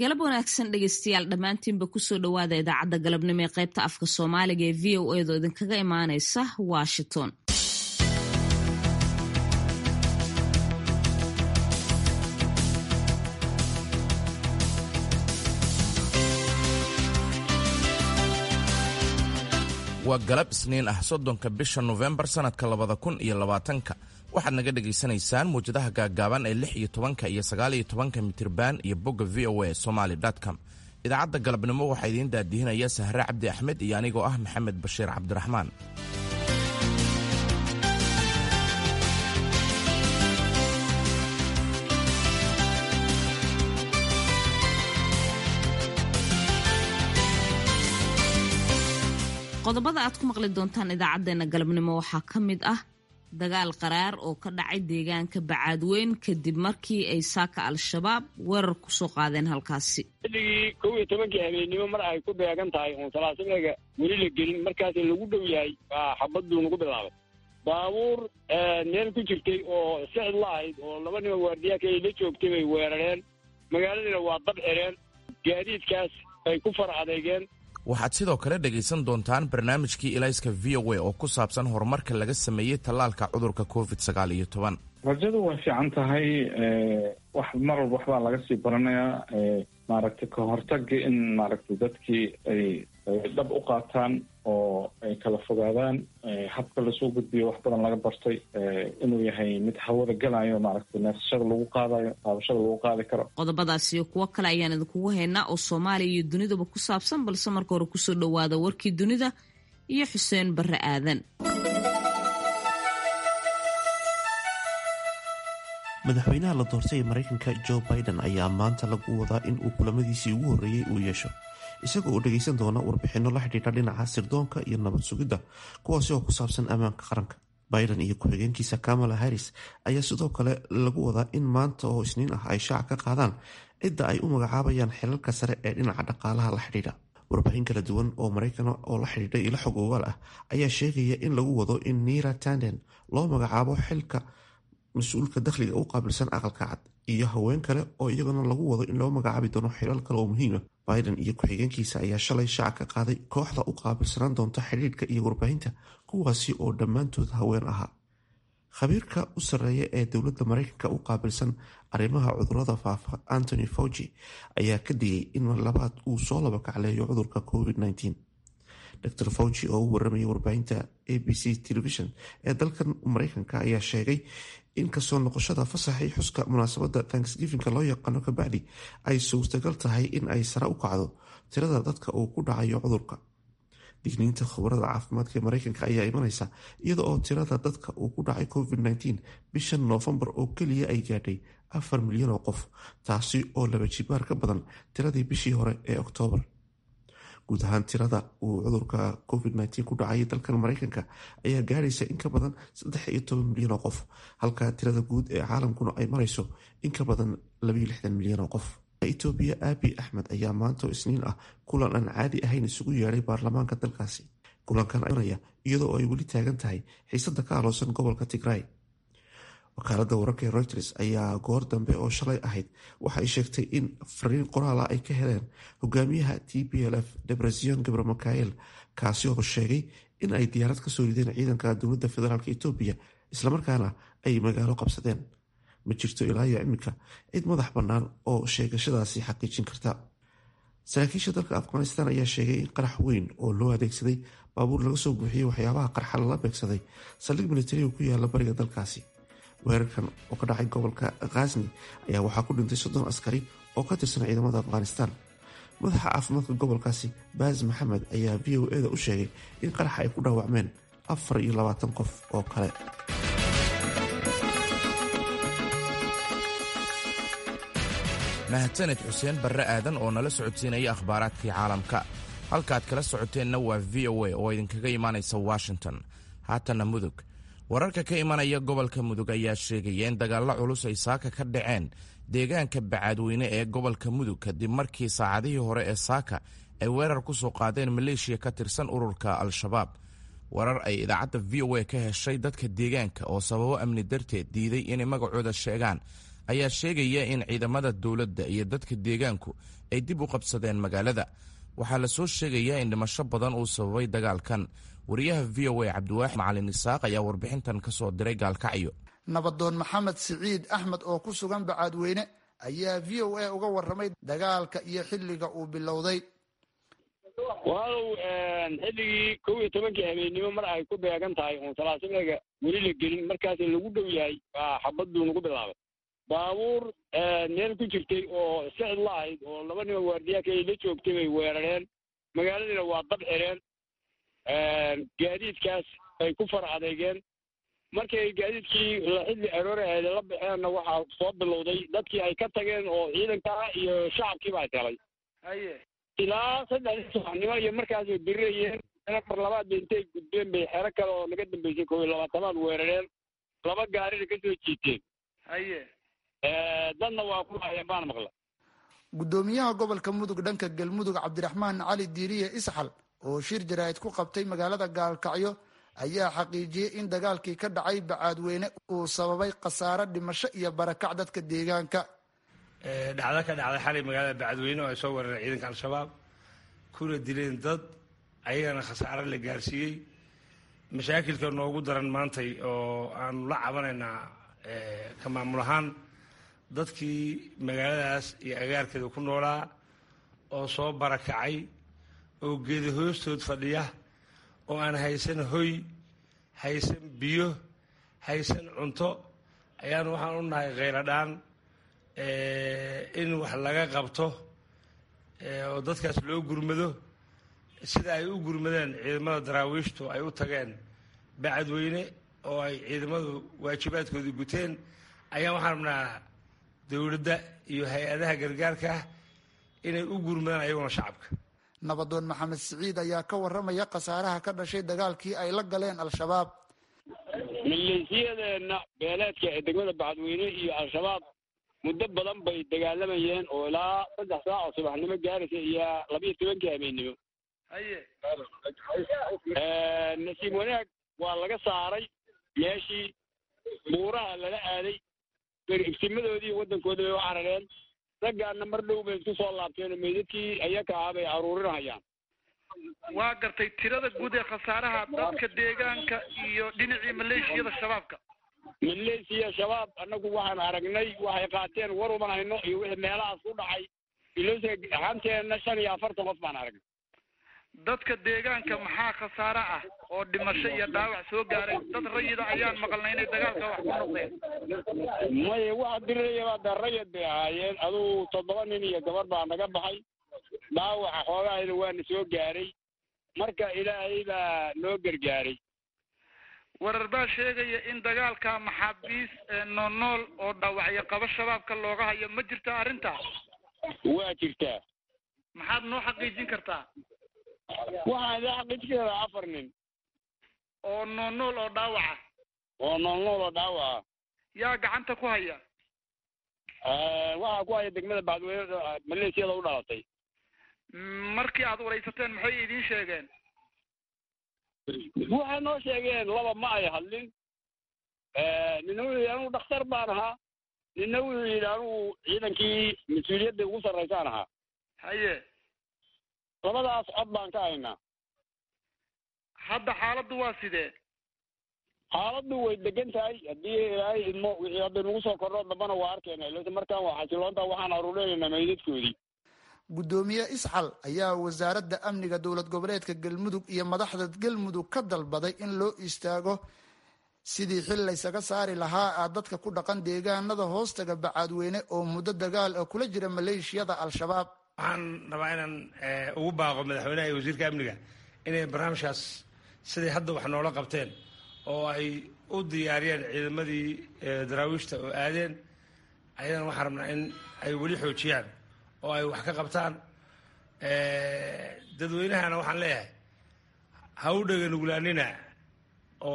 galab wanaagsan dhegeystayaal dhammaantiinba kusoo dhowaada idaacadda galabnimo ee qaybta afka soomaaliga ee v o edo idinkaga imaaneysa washington waa galab isniin ah soddonka bisha nofembar sannadka labada kun iyo labaatanka waxaad naga dhegaysanaysaan muwjadaha gaaggaaban ee lix iyo tobanka iyo sagaal iyo tobanka mitirban iyo bogga v o a somaly com idaacadda galabnimo waxaa idiin daadihinaya sahre cabdi axmed iyo anigoo ah maxamed bashiir cabdiraxmaan qodobada aad ku maqli doontaan idaacaddeenna galabnimo waxaa ka mid ah dagaal qaraar oo ka dhacay deegaanka bacaadweyn kadib markii ay saaka al-shabaab weerar kusoo qaadeen halkaasi xilligii kow iyo tobankii habeennimo mar ay ku beegan tahay oon salaasinaga weli la gelin markaas lagu dhow yahay baa xabaduu nagu bilaabay baabuur meel ku jirtay oo sicid la ahayd oo laba nima waardiyaaka ay la joogtay bay weerareen magaaladiina waa dab xireen gaadiidkaas ay ku far adeegeen waxaad sidoo kale dhegaysan doontaan barnaamijkii ilayska v o a oo ku saabsan horumarka laga sameeyey tallaalka cudurka covid sagaal iyo toban rajadu way fiican tahay wax mar walba waxbaa laga sii baranayaa maaragtay ka hortaga in maaragtay dadkii ay dhab u qaataan oo ay kala fogaadaan habka lasoo gudbiyo wax badan laga bartay inuu yahay mid hawada galayo maaragtay neefsashada lagu qaadayo qaabashada lagu qaadi karo qodobadaas iyo kuwo kale ayaan idinkugu haynaa oo soomaaliya iyo dunidaba ku saabsan balse marka hore kusoo dhowaada warkii dunida iyo xuseen barre aadan madaxweynaha la doortay ee maraykanka joe biden ayaa maanta lagu wadaa in uu kulamadiisii ugu horreeyey uu yeesho isaga oo dhegaysan doona warbixinno la xidhiidha dhinaca sirdoonka iyo nabad sugidda kuwaasi oo ku saabsan ammaanka qaranka biden iyo ku-xigeenkiisa kamala harris ayaa sidoo kale lagu wadaa in maanta oo isniin ah ay shaac ka qaadaan cidda ay u magacaabayaan xilalka sare ee dhinaca dhaqaalaha la xidhiidha warbixin kala duwan oo maraykan oo la xidhiidha ilo xog ogaal ah ayaa sheegaya in lagu wado in nira tanden loo magacaabo xilka mas-uulka dakhliga u qaabilsan aqalka cad iyo haween kale oo iyaguna lagu wado in loo magacaabi doono xilal kale oo muhiima biden iyo ku-xigeenkiisa ayaa shalay shaac ka qaaday kooxda u qaabilsanaan doonta xidhiidhka iyo warbaahinta kuwaasi oo dhammaantood haween ahaa khabiirka u sarreeya ee dowladda maraykanka u qaabilsan arrimaha cudurada faafa antony fauci ayaa ka digay in labaad uu soo laba kacleeyo cudurka covid -19 dr fauci oo u waramayay warbaahinta a b c television ee dalkan maraykanka ayaa sheegay in kasoo noqoshada fasaxii xuska munaasabadda tanksgifinka loo yaqaano kabacdi ay suurtagal tahay in ay sare u kacdo tirada dadka uu ku dhacayo cudurka digniinta khubarada caafimaadka ee maraykanka ayaa imaneysa iyada oo tirada dadka uu ku dhacay covid -19 bishan noofembar oo keliya ay gaadhay afar milyan oo qof taasi oo laba jibaar ka badan tiradii bishii hore ee oktoobar guud ahaan tirada uu cudurka covid-19 ku dhacay dalkan maraykanka ayaa gaadhaysa in ka badan saddex iyo toban milyan oo qof halka tirada guud ee caalamkuna ay marayso in ka badan labaiyo lixdan milyan oo qof etoobiya aabi axmed ayaa maanta oo isniin ah kulan aan caadi ahayn isugu yeedhay baarlamaanka dalkaasi kulankan ayaa iyadoo ay weli taagan tahay xiisada ka aloosan gobolka tigray wakaalada wararka ee reuters ayaa goor dambe oo shalay ahayd waxa ay sheegtay in fariin qoraala ay ka heleen hogaamiyaha t p l f debresion gabre mikael kaasi oo sheegay in ay diyaarad kasoo rideen ciidanka dowladda federaalk etoobiya islamarkaana ay magaalo qabsadeen ma jirto ilaa iyo iminka cid madax bannaan oo sheegashadaasi xaqiijin karta saraakiisha dalka afghanistan ayaa sheegay in qarax weyn oo loo adeegsaday baabuur laga soo buuxiyey waxyaabaha qarxa lala beegsaday saldhig militariga ku yaala bariga dalkaasi weerarkan oo ka dhacay gobolka khazni ayaa waxaa ku dhintay soddon askari oo ka tirsan ciidamada afghanistan madaxa caafimaadka gobolkaasi baas maxamed ayaa v o eda u sheegay in qaraxa ay ku dhaawacmeen afar iyo labaatan qof oo kale mahadsaned xuseen barre aadan oo nala socodsiinaya akhbaaraadkii caalamka halkaad kala socoteenna waa v o a oo idinkaga imaanaysa washington haatanna mudug wararka ka imanaya gobolka mudug ayaa sheegaya in dagaallo culus ay saaka ka dhaceen deegaanka bacaadweyne ee gobolka mudug kadib markii saacadihii hore ee saaka ay weerar ku soo qaadeen maleeshiya ka tirsan ururka al-shabaab warar ay idaacadda v o a ka heshay dadka deegaanka oo sababo amni darteed diiday inay magacooda sheegaan ayaa sheegaya in ciidamada dowladda iyo dadka deegaanku ay dib u qabsadeen magaalada waxaa la soo sheegayaa in dhimasho badan uu sababay dagaalkan wariyaha v o a cabdiwaaxid macalin isaaq ayaa warbixintan ka soo diray gaalkacyo nabadoon maxamed siciid axmed oo ku sugan bacaadweyne ayaa v o a uga warramay dagaalka iyo xilliga uu bilowday walow xilligii kow iyo tobankii habeennimo mar ay ku beegan tahay oon salaasimiga weli la gelin markaas lagu dhow yahay baa xabaduu nagu bilaabay baabuur meel ku jirtay oo sicid la ahayd oo laba nima waardiyaaka ay la joogtay bay weerareen magaaladiina waa dab xireen gaadiidkaas ay ku far adeegeen markay gaadiidkii xilli aroore aheed la baxeenna waxaa soo bilowday dadkii ay ka tageen oo ciidankaa iyo shacabkiiba ay helay haye ilaa saddexdii subaxnimo iyo markaasay birirayeen mar labaad ba intay gudbeen bay xero kale oo naga dambeysay kow iyo labaatanaad weerareen laba gaarina ka soo jiiteen haye dadna waa ku laayeen baan maqla guddoomiyaha gobolka mudug dhanka galmudug cabdiraxmaan cali diiriye isxal oo shir jaraa'id ku qabtay magaalada gaalkacyo ayaa xaqiijiyey in dagaalkii ka dhacay bacaadweyne uu sababay khasaare dhimasho iyo barakac dadka deegaanka dhacdo ka dhacday xalay magaalada bacadweyne oo ay soo weerareen ciidanka al-shabaab kuna dileen dad ayagana khasaare la gaarsiiyey mashaakilka noogu daran maantay oo aanu la cabanaynaa ka maamul ahaan dadkii magaaladaas iyo agaarkeeda ku noolaa oo soo barakacay oo geeda hoostood fadhiya oo aan haysan hoy haysan biyo haysan cunto ayaanu waxaan u nahay kheyladhaan in wax laga qabto oo dadkaas loo gurmado sida ay u gurmadeen ciidamada daraawiishtu ay u tageen bacadweyne oo ay ciidamadu waajibaadkoodii guteen ayaan waxaan rabnaa dowladda iyo hay-adaha gargaarka ah inay u gurmadaan ayaguna shacabka nabadoon maxamed siciid ayaa ka warramaya khasaaraha ka dhashay dagaalkii ay la galeen al-shabaab maleesiyadeenna beeleedka ee degmada bacadweyne iyo al-shabaab muddo badan bay dagaalamayeen oo ilaa saddex saac oo subaxnimo gaaraysa iyo labiiyo tobankii habeennimo haye nasiib wanaag waa laga saaray meeshii buuraha lala aaday berigsimadoodii waddankooda bay u carareen raggaana mar dhow bay isku soo laabteen oo meydadkii ayaka ah bay aruurinayaan waa gartay tirada guud ee khasaaraha dadka deegaanka iyo dhinacii maleeshiyada shabaabka maleesiya shabaab annagu waxaan aragnay waxay qaateen war uman hayno iyo wixii meelahaas ku dhacay ilose ahaanteenna shan iyo afartan qof baan aragnay dadka deegaanka maxaa khasaare ah oo dhimasho iyo dhaawac soo gaaray dad rayida ayaan maqalnay inay dagaalka wax ku noqdeen maya waxa dirirayabaa de rayad bay ahaayeen adugu toddoba nin iyo gabar baa naga baxay dhaawaca xoogahayna waana soo gaaray marka ilaahay baa noo gargaaray warar baa sheegaya in dagaalka maxaabiis noolnool oo dhaawacyo qaba shabaabka looga hayo ma jirta arrintaa waa jirtaa maxaad noo xaqiijin kartaa waxaan idin xaqiijin karaa afar nin oo noolnool oo dhaawaca oo noolnool oo dhaawaca yaa gacanta ku haya waxaa ku haya degmada bacdweyne maleesiyada u dhalatay markii aad waraysateen maxay idiin sheegeen waxay noo sheegeen laba ma ay hadlin nina wuxuu yidhi anugu dhakhtar baan ahaa nina wuxuu yidhi anugu ciidankii mas-uuliyadda ugu sarraysaan ahaa haye labadaas cod baan ka haynaa hadda xaaladdu waa sidee xaaladdu way degan tahay haddii ilaahay idmo wixii hadda nagu soo kordho dambana waa arkeyna ilse markaan waa xasiloonta waxaan aruurinaynaa meydadkoodii guddoomiye isxal ayaa wasaaradda amniga dowlad goboleedka galmudug iyo madaxda galmudug ka dalbaday in loo istaago sidii xil laysaga saari lahaa a dadka ku dhaqan deegaanada hoostaga bacaadweyne oo muddo dagaal oo kula jira maleeshiyada al-shabaab waxaan rabaa inaan ugu baaqo madaxweynaha iyo wasiirka amniga inay barnaamijkaas siday hadda wax noola qabteen oo ay u diyaariyeen ciidamadii daraawiishta oo aadeen ayadana waxaan rabnaa in ay weli xoojiyaan oo ay wax ka qabtaan dadweynahana waxaan leeyahay ha u dhega nuglaanina oo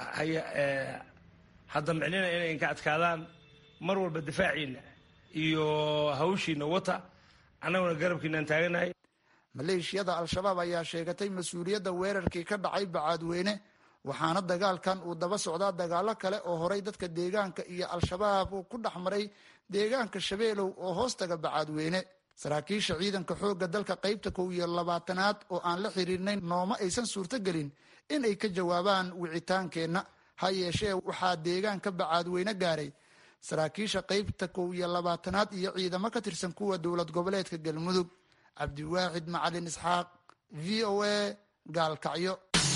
ha damcinina inay inka adkaadaan mar walba difaaciina iyo hawshiina wata annaguna garabkiinaan taaganahay maleeshiyada al-shabaab ayaa sheegatay mas-uuliyadda weerarkii ka dhacay bacaadweyne waxaana dagaalkan uu daba socdaa dagaalo kale oo horay dadka deegaanka iyo al-shabaab uu ku dhex maray deegaanka shabeelow oo hoostaga bacaadweyne saraakiisha ciidanka xoogga dalka qaybta kow iyo labaatanaad oo aan la xiriirnayn nooma aysan suurtogelin in ay ka jawaabaan wicitaankeenna ha yeeshee waxaa deegaanka bacaadweyne gaaray saraakiisha qaybta kow iyo labaatanaad iyo ciidamo ka tirsan kuwa dowlad goboleedka galmudug cabdiwaaxid macalin isxaaq v o a gaalkacyo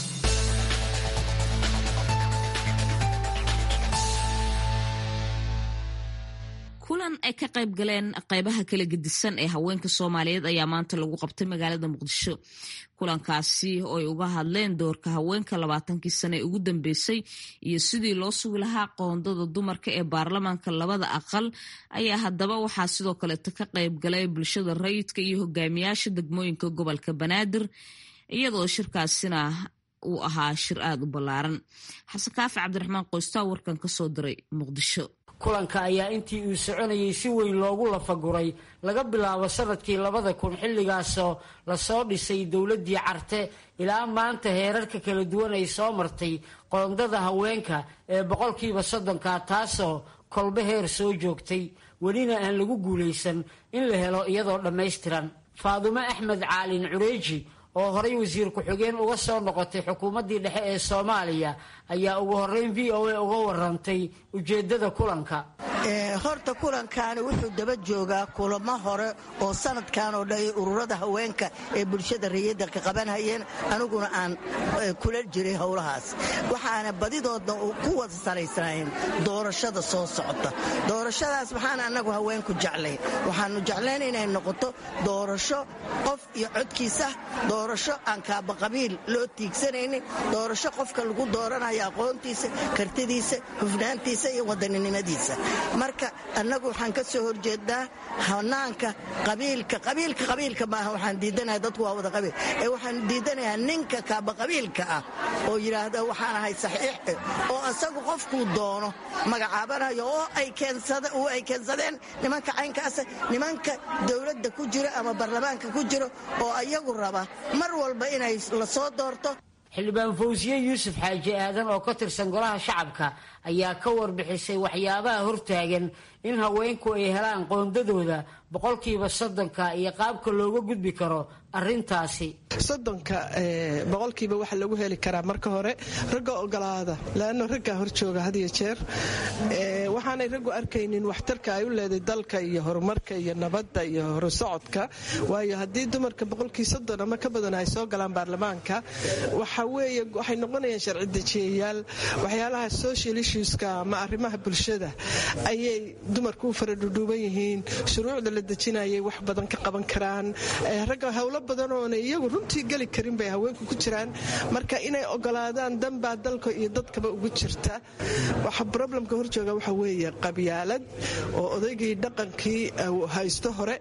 kulan ay ka qayb galeen qaybaha kala gedisan ee haweenka soomaaliyeed ayaa maanta lagu qabtay magaalada muqdisho kulankaasi oo ay uga hadleen doorka haweenka labaatankii sane ee ugu dambeysay iyo sidii loo sugi lahaa qoondada dumarka ee baarlamaanka labada aqal ayaa haddaba waxaa sidoo kaleeto ka qayb galay bulshada rayidka iyo hogaamiyaasha degmooyinka gobolka banaadir iyadoo shirkaasina uu ahaa shir aada u ballaaran xasan kaafi cabdiraxmaan qoystaa warkan ka soo diray muqdisho kulanka ayaa intii uu soconayay si weyn loogu lafaguray laga bilaabo sanadkii labada kun xilligaasoo lasoo dhisay dowladdii carte ilaa maanta heerarka kala duwan ay soo martay qoondada haweenka ee boqolkiiba soddonka taasoo kolbe heer soo joogtay welina aan lagu guulaysan in la helo iyadoo dhammaystiran faadumo axmed caalin cureeji oo horay wasiir ku-xigeen uga soo noqotay xukuumaddii dhexe ee soomaaliya ayaa ugu horreyn v o a uga warantay ujeeddada kulanka horta kulankaani wuxuu daba joogaa kulamo hore oo sanadkan oo dhan ururada haweenka ee bulshada rayidda ka qabanhayeen aniguna aan kula jiray howlahaas waxaana badidoodna ku wada salaysnayn doorashada soo socota doorashadaas waxaan annagu haweenku jeclayn waxaanu jeclayn inay noqoto doorasho qof iyo codkiisa doorasho aan kaabaqabiil loo tiigsanaynin doorasho qofka lagu dooranayo aqoontiisa kartidiisa hufnaantiisa iyo wadaninimadiisa marka annagu waxaan ka soo horjeednaa hanaanka qabiilka qabiilka qabiilka maaha waxaan diidanaha dadku waa wada qabiil ee waxaan diidanayaa ninka kaabaqabiilka ah oo yidhaahda waxaan ahay saxiix oo asagu qofkuu doono magacaabanayo oo ay keensadeen nimanka caynkaasa nimanka dowladda ku jiro ama baarlamaanka ku jiro oo ayagu raba mar walba inay la soo doorto xildhibaan fawsiye yuusuf xaaji aadan oo ka tirsan golaha shacabka ayaa ka warbixisay waxyaabaha hortaagan in haweenku ay helaan qoondadooda boqolkiiba soddonka iyo qaabka looga gudbi karo arintaasi soddonka boqolkiiba waxa lagu heli karaa marka hore ragga ogolaada leanna raggaa hor jooga had iyo jeer waxaanay raggu arkaynin waxtarka ay u leeday dalka iyo horumarka iyo nabadda iyo horusocodka waayo haddii dumarka boqolkii soddon ama ka badan ay soo galaan baarlamaanka waxa weeye waxay noqonayaan sharci dejiyayaal waxyaalaha social issueska ama arrimaha bulshada ayay dumarku u faradhudhuuban yihiin shuruucda la dejinayay wax badan ka qaban karaan ragga howlo badan oona iyagu runtii geli karin bay haweenku ku jiraan marka inay ogolaadaan danbaa dalka iyo dadkaba ugu jirta waxa problemka horjooga waxa weeye qabyaalad oo odaygii dhaqankii haysto hore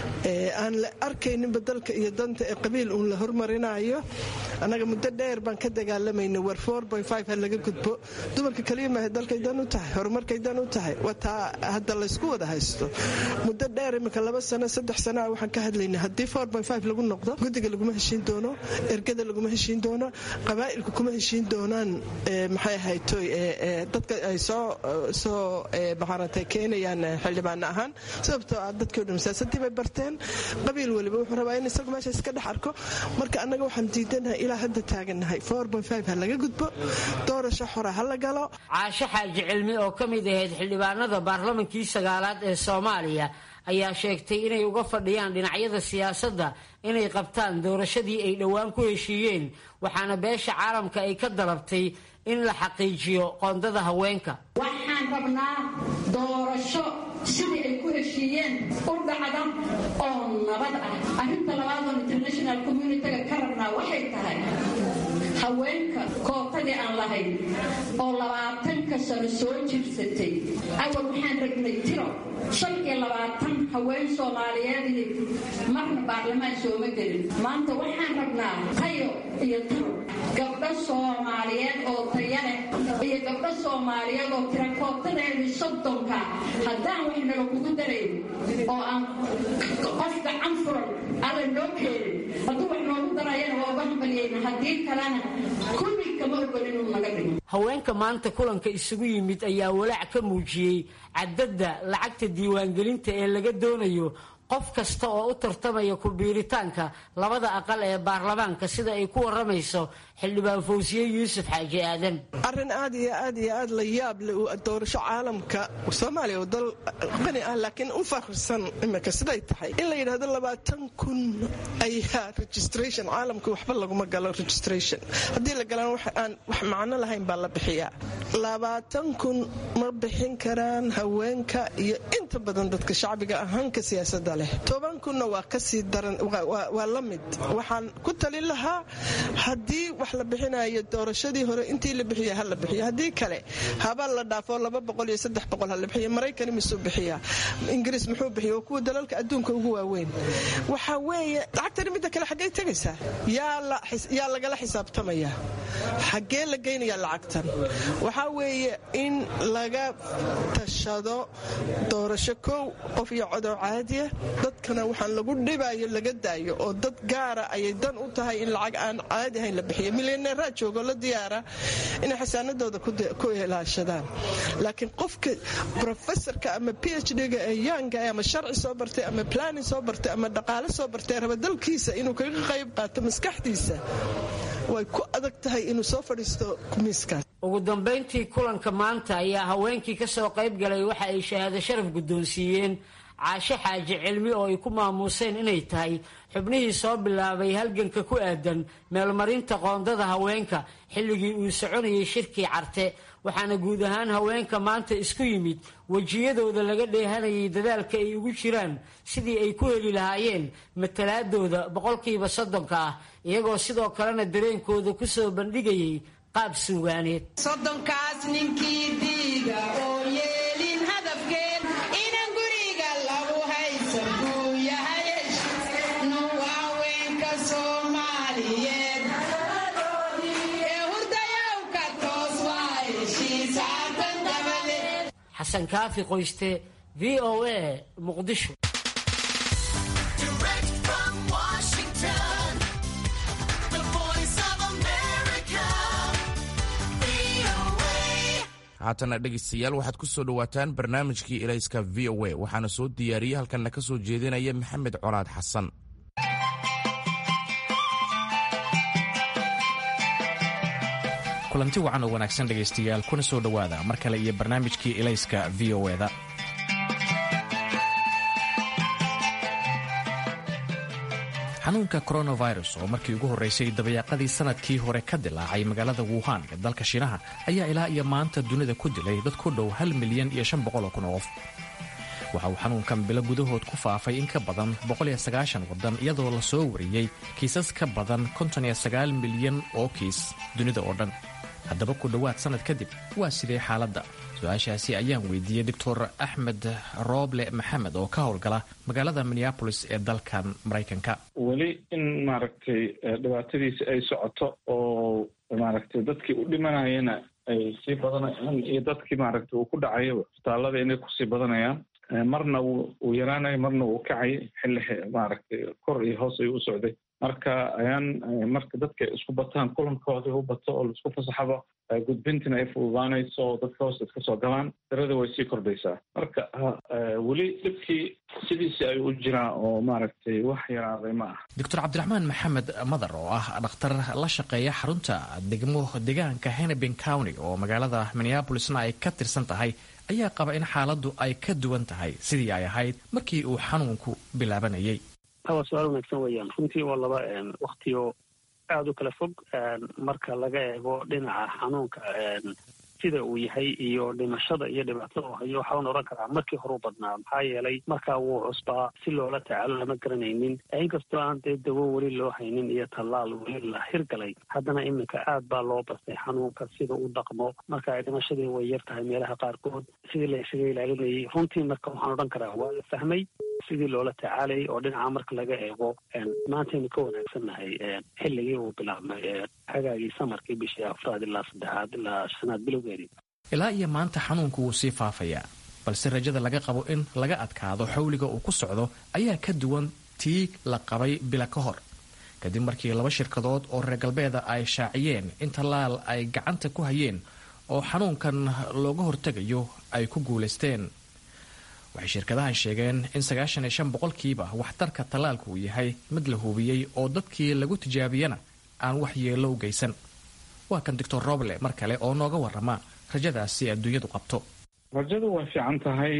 aan la arkayninba dalka iyo danta ee qabiil uun la hormarinayo annaga muddo dheer baan ka dagaalamayna war ha laga gudbo dumarka kaliya maaha dalkay dan u tahay horumarkay dan u tahay wataa hadda laysku wada haysto muddo dheer imika laba sano saddex sanaa waxaan ka hadlayna haddii lagu noqdo guddiga laguma heshiin doono ergada laguma heshiin doono qabaa'ilku kuma heshiin doonaan maxay ahaytoy dadka ay soo soo maxaarantay keenayaan xildhibaana ahaan sababtoo ah dadkii o dhan siyaasadii bay barteen qabiil weliba wuxuu rabaa in isagu meesha iska dhex arko marka annaga waxaan diidanahay ilaa hadda taagannahay ha laga gudbo doorasho xora ha la galo caasho xaaji cilmi oo ka mid ahayd xildhibaanada baarlamankii sagaalaad ee soomaaliya ayaa sheegtay inay uga fadhiyaan dhinacyada siyaasadda inay qabtaan doorashadii ay dhowaan ku heshiiyeen waxaana beesha caalamka ay ka dalabtay in la xaqiijiyo qoondada haweenka waxaan rabnaa doorasho sidii ay ku heshiiyeen u dhacda oo nabad ah arrinta labaadoon international communitiga ka rabnaa waxay tahay haweenka kootadii aan lahayn oo labaatanka sano soo jirsatay awal waxaan ragnay tiro shan iyo labaatan haween soomaaliyeed marna baarlamaan sooma gelin maanta waxaan rabnaa tayo iyo tiro gabdho soomaaliyeed oo taya leh iyo gabdho soomaaliyeed oo tira kootadeedii soddonka haddaan wax nala kugu darayn oo aan qof gacan furan alla noo keenin hadduu wax noogu darayana waa uga hambalyayna haddii kalena kulli kama ogol inuu naga dhigo haweenka maanta kulanka isugu yimid ayaa walaac ka muujiyey cadadda lacagta diiwaangelinta ee laga doonayo qof kasta oo u tartamaya ku-biiritaanka labada aqal ee baarlamaanka sida ay ku waramayso xildhibaan fawsiye yuusuf xaaji aadan arrin aad iyo aad iyo aad la yaab le doorasho caalamka soomaaliya oo dal qani ah laakiin u fakhrisan imika siday tahay in la yidhahdo labaatan kun ayaa registration caalamka waxba laguma galo registration haddii la galaan wax aan wax macno lahayn baa la bixiyaa labaatan kun ma bixin karaan haweenka iyo inta badan dadka shacbiga ahaanka siyaasada leh toban kunna waa kasii daran waa la mid waxaan ku talin lahaa haddii wax la bixinayo doorashadii hore intii la bixiya ha la bixiyo haddii kale haba la dhaafo laba boqol iyo saddex boqol ha la bixiyo maraykani misuu bixiyaa ingiriis muxuu bixiya waa kuwa dalalka adduunka ugu waaweyn waxa weeye lacagtani midda kale xaggay tegaysaa yaa lagala xisaabtamaya xaggee la geynayaa lacagtan waxaa weeye in laga tashado doorasho kow qof iyo codow caadiya dadkana waxaan lagu dhibayo laga daayo oo dad gaara ayay dan u tahay in lacag aan caadi ahayn la bixiyo milyaneeraa joogo la diyaara inay xasaanadooda ku ilaashadaan laakiin qofka profesorka ama p h d-ga ee yaanga ama sharci soo bartay ama planin soo bartay ama dhaqaale soo bartay raba dalkiisa inuu kaga qayb qaato maskaxdiisa way ku adag tahay inuu soo fadhiisto miiskaas ugu dambayntii kulanka maanta ayaa haweenkii ka soo qayb galay waxa ay shahaado sharaf guddoonsiiyeen caashe xaaji cilmi oo ay ku maamuuseen inay tahay xubnihii soo bilaabay halganka ku aadan meelmarinta qoondada haweenka xilligii uu soconayay shirkii carte waxaana guud ahaan haweenka maanta isku yimid wejiyadooda laga dheehanayay dadaalka ay ugu jiraan sidii ay ku heli lahaayeen matalaadooda boqolkiiba soddonka ah iyagoo sidoo kalena dareenkooda ku soo bandhigayay qaab suugaaneed soddonkaas ninkii diiga oo yeelin hadafkeen inan guriga lagu haysan buu yahay nuwaaweynka soomaaliyeed ee hurdayow ka toos waa heshiisaatan dabale xasan kaafi qoyste v o a muqdisho haatana dhegaystayaal waxaad ku soo dhowaataan barnaamijkii elayska v o a waxaana soo diyaariyey halkanna ka soo jeedinaya maxamed colaad xasan kulanti wacan oo wanaagsan dhegaystayaal kuna soo dhowaada mar kale iyo barnaamijkii elayska v o eda xanuunka coronavirus oo markii ugu horreysay dabayaaqadii sanadkii hore ka dilaacay magaalada wuhan ee dalka shiinaha ayaa ilaa iyo maanta dunida ku dilay dad ku dhow hal milyan iyo shan boqol oo kun oo qof waxa uu xanuunkan bilo gudahood ku faafay in ka badan waddan iyadoo la soo wariyey kiisas ka badan milyan oo kiis dunida oo dhan haddaba ku dhowaad sannad kadib waa sidee xaaladda su-aashaasi ayaan weydiiyey doctor axmed rooble maxamed oo ka howlgala magaalada minneabolis ee dalkan maraykanka weli in maaragtay dhibaatadiisi ay socoto oo maaragtay dadkii u dhimanayana ay sii badanayaan iyo dadkii maaragtay uu ku dhacayaba isbitaallada inay kusii badanayaan marna wuu yaraanayo marna wuu kacay xilli maaragtay kor iyo hoos ayuu u socday marka ayaan marka dadka isku bataan kulankoodii u bato oo laisku fasaxaba gudbintina ay fududaanayso oo dadka hoosta iska soo galaan darada way sii kordhaysaa marka weli dhibkii sidiisi ay u jiraan oo maaragtay wax yaraaday ma ah doctor cabdiraxmaan maxamed madar oo ah dhakhtar la shaqeeya xarunta degmo deegaanka hennepin county oo magaalada minneabolisna ay ka tirsan tahay ayaa qaba in xaaladdu ay ka duwan tahay sidii ay ahayd markii uu xanuunku bilaabanayay waa su-aal wanaagsan weeyaan runtii waa laba waktiyo aada u kala fog marka laga eego dhinaca xanuunka sida uu yahay iyo dhimashada iyo dhibaatada uu hayo waxaan oran karaa markii horeu badnaa maxaa yeelay markaa wuu cusbaa si loola tacaalo lama garanaynin inkastoo aan dee dawo weli loo haynin iyo tallaal weli la hirgalay haddana iminka aad baa loo bastay xanuunka sida u dhaqmo marka dhimashadii way yar tahay meelaha qaarkood sidii la isaga ilaalinayay runtii marka waxaan odhan karaa waa la fahmay sidii loola tacaalayay oo dhinaca marka laga eego maantaynu ka wanaagsannahay xilligii uu bilaabmay hagaagii samarkii bishii afraad ilaa saddexaad ilaa shanaad bilowgeedii ilaa iyo maanta xanuunku wuu sii faafayaa balse rajada laga qabo in laga adkaado xawliga uu ku socdo ayaa ka duwan tii la qabay bila ka hor kadib markii laba shirkadood oo reer galbeeda ay shaaciyeen in tallaal ay gacanta ku hayeen oo xanuunkan looga hortegayo ay ku guulaysteen waxay shirkadahan sheegeen in sagaashan iyo shan boqolkiiba waxtarka tallaalka uu yahay mid la hubiyey oo dadkii lagu tijaabiyana aan wax yeello u geysan waa kan doctor roble mar kale oo nooga warrama rajadaasi adduunyadu qabto rajadu way fiican tahay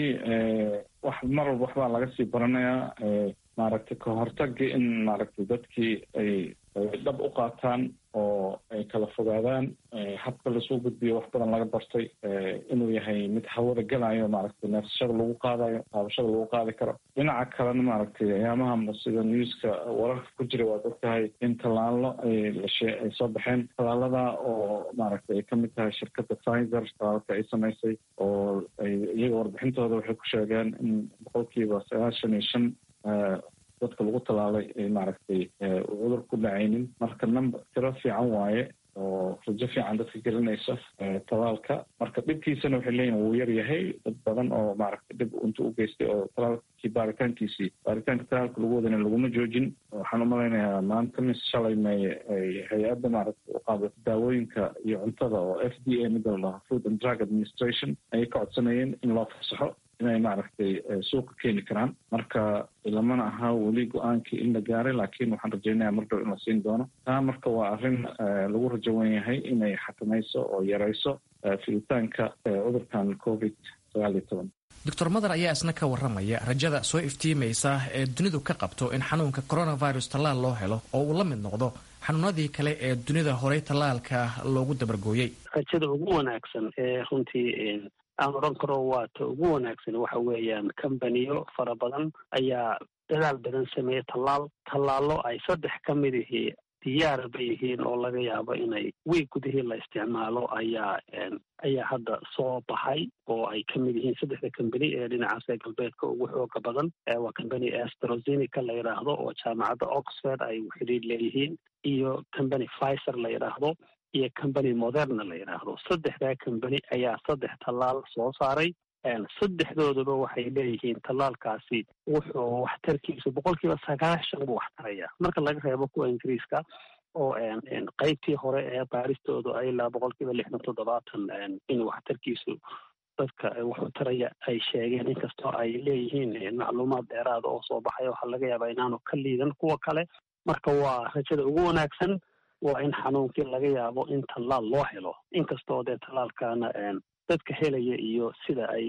wax mar walba waxbaa laga sii baranayaa maaragtay ka hortagii in maaragtay dadkii ay dhab u qaataan oo ay kala fogaadaan habka lasoo gudbiyo wax badan laga bartay inuu yahay mid hawada gelayo maaragtay neefsashada lagu qaadayo qaabashada lagu qaadi karo dhinaca kalena maaragtay ayaamaha sida newska wararka ku jira waad ogtahay in tallaalo ay lashe ay soo baxeen tallaalada oo maaragtay ay kamid tahay shirkadda pfizer tallaalka ay samaysay oo ay iyaga warbixintooda waxay ku sheegeen in boqolkiiba sagaashan iyo shan dadka lagu tallaalay ay maaragtay cudur ku dhacaynin marka number tiro fiican waaye oo rajo fiican dadka gelinaysa tallaalka marka dhibkiisana waxay leeyihin wuu yar yahay dad badan oo maaragtay dhib inta u geystay oo tallaalkii baaritaankiisii baaritaanka tallaalka lagu wadana laguma joojin waxaan umalaynayaa maanta mis shalay may hay-adda maaragtay u qaabata daawooyinka iyo cuntada oo f d a mida la dhaho food and drug administration ayay ka codsanayeen in loo fasaxo inay maaragtay suuqa keeni karaan marka lamana aha weli go-aankii in la gaaray laakiin waxaan rajaynaya mar dhow in la siin doono taa marka waa arrin lagu rajo wen yahay inay xakamayso oo yarayso fiditaanka cudurkan covid sagaal iyo toban doctor mader ayaa isna ka warramaya rajada soo iftiimaysa ee dunidu ka qabto in xanuunka coronavirus tallaal loo helo oo uu la mid noqdo xanuunadii kale ee dunida horey tallaalka loogu dabargooyey rajada ugu wanaagsan ee runtii aan odhan karo waa ta ugu wanaagsan waxa weeyaan kambaniyo fara badan ayaa dadaal badan sameeyey tallaal tallaallo ay saddex ka mid ihii diyaarba yihiin oo laga yaabo inay wiig gudihii la isticmaalo ayaa ayaa hadda soo baxay oo ay ka mid yihiin saddexda kambani ee dhinacaas ee galbeedka ugu xooga badan waa kambani astrozenica la yidhaahdo oo jaamacadda oxford ay xidhiir leeyihiin iyo kambani pfizer la yidhaahdo iyo combany moderna la yidhaahdo saddexdaa combany ayaa saddex tallaal soo saaray saddexdooduba waxay leeyihiin tallaalkaasi wuxuu waxtarkiisu boqol kiiba sagaashan buu waxtaraya marka laga reebo kuwa ingiriiska oo qeybtii hore ee baaristoodu ay ilaa boqol kiiba lixdan toddobaatan in waxtarkiisu dadka wuxuu taraya ay sheegeen inkastoo ay leeyihiin macluumaad dheeraada oo soo baxay waxaa laga yaabaa inaanu ka liidan kuwa kale marka waa rajada ugu wanaagsan waa in xanuunkii laga yaabo in tallaal loo helo inkastoo dee tallaalkaana dadka helaya iyo sida ay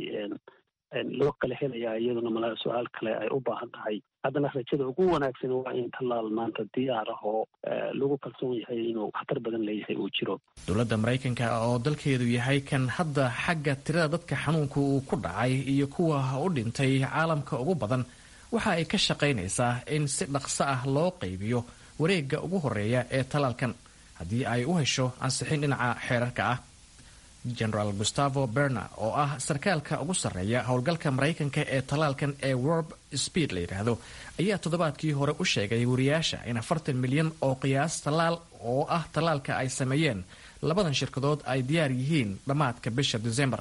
loo kala helaya iyaduna mala su-aal kale ay u baahan tahay haddana rajada ugu wanaagsan waa in tallaal maanta diyaar ah oo lagu kalsoon yahay inuu waxtar badan leeyahay uu jiro dowladda maraykanka oo dalkeedu yahay kan hadda xagga tirada dadka xanuunka uu ku dhacay iyo kuwa u dhintay caalamka ugu badan waxa ay ka shaqaynaysaa in si dhaqso ah loo qaybiyo wareegga ugu horeeya ee tallaalkan haddii ay u hesho ansixin dhinaca xeerarka ah generaal gustavo berna oo ah sarkaalka ugu sarreeya howlgalka maraykanka ee tallaalkan ee worb speed la yidhaahdo ayaa toddobaadkii hore u sheegay wariyaasha in afartan milyan oo qiyaas tallaal oo ah tallaalka ay sameeyeen labadan shirkadood ay diyaar yihiin dhammaadka bisha desembar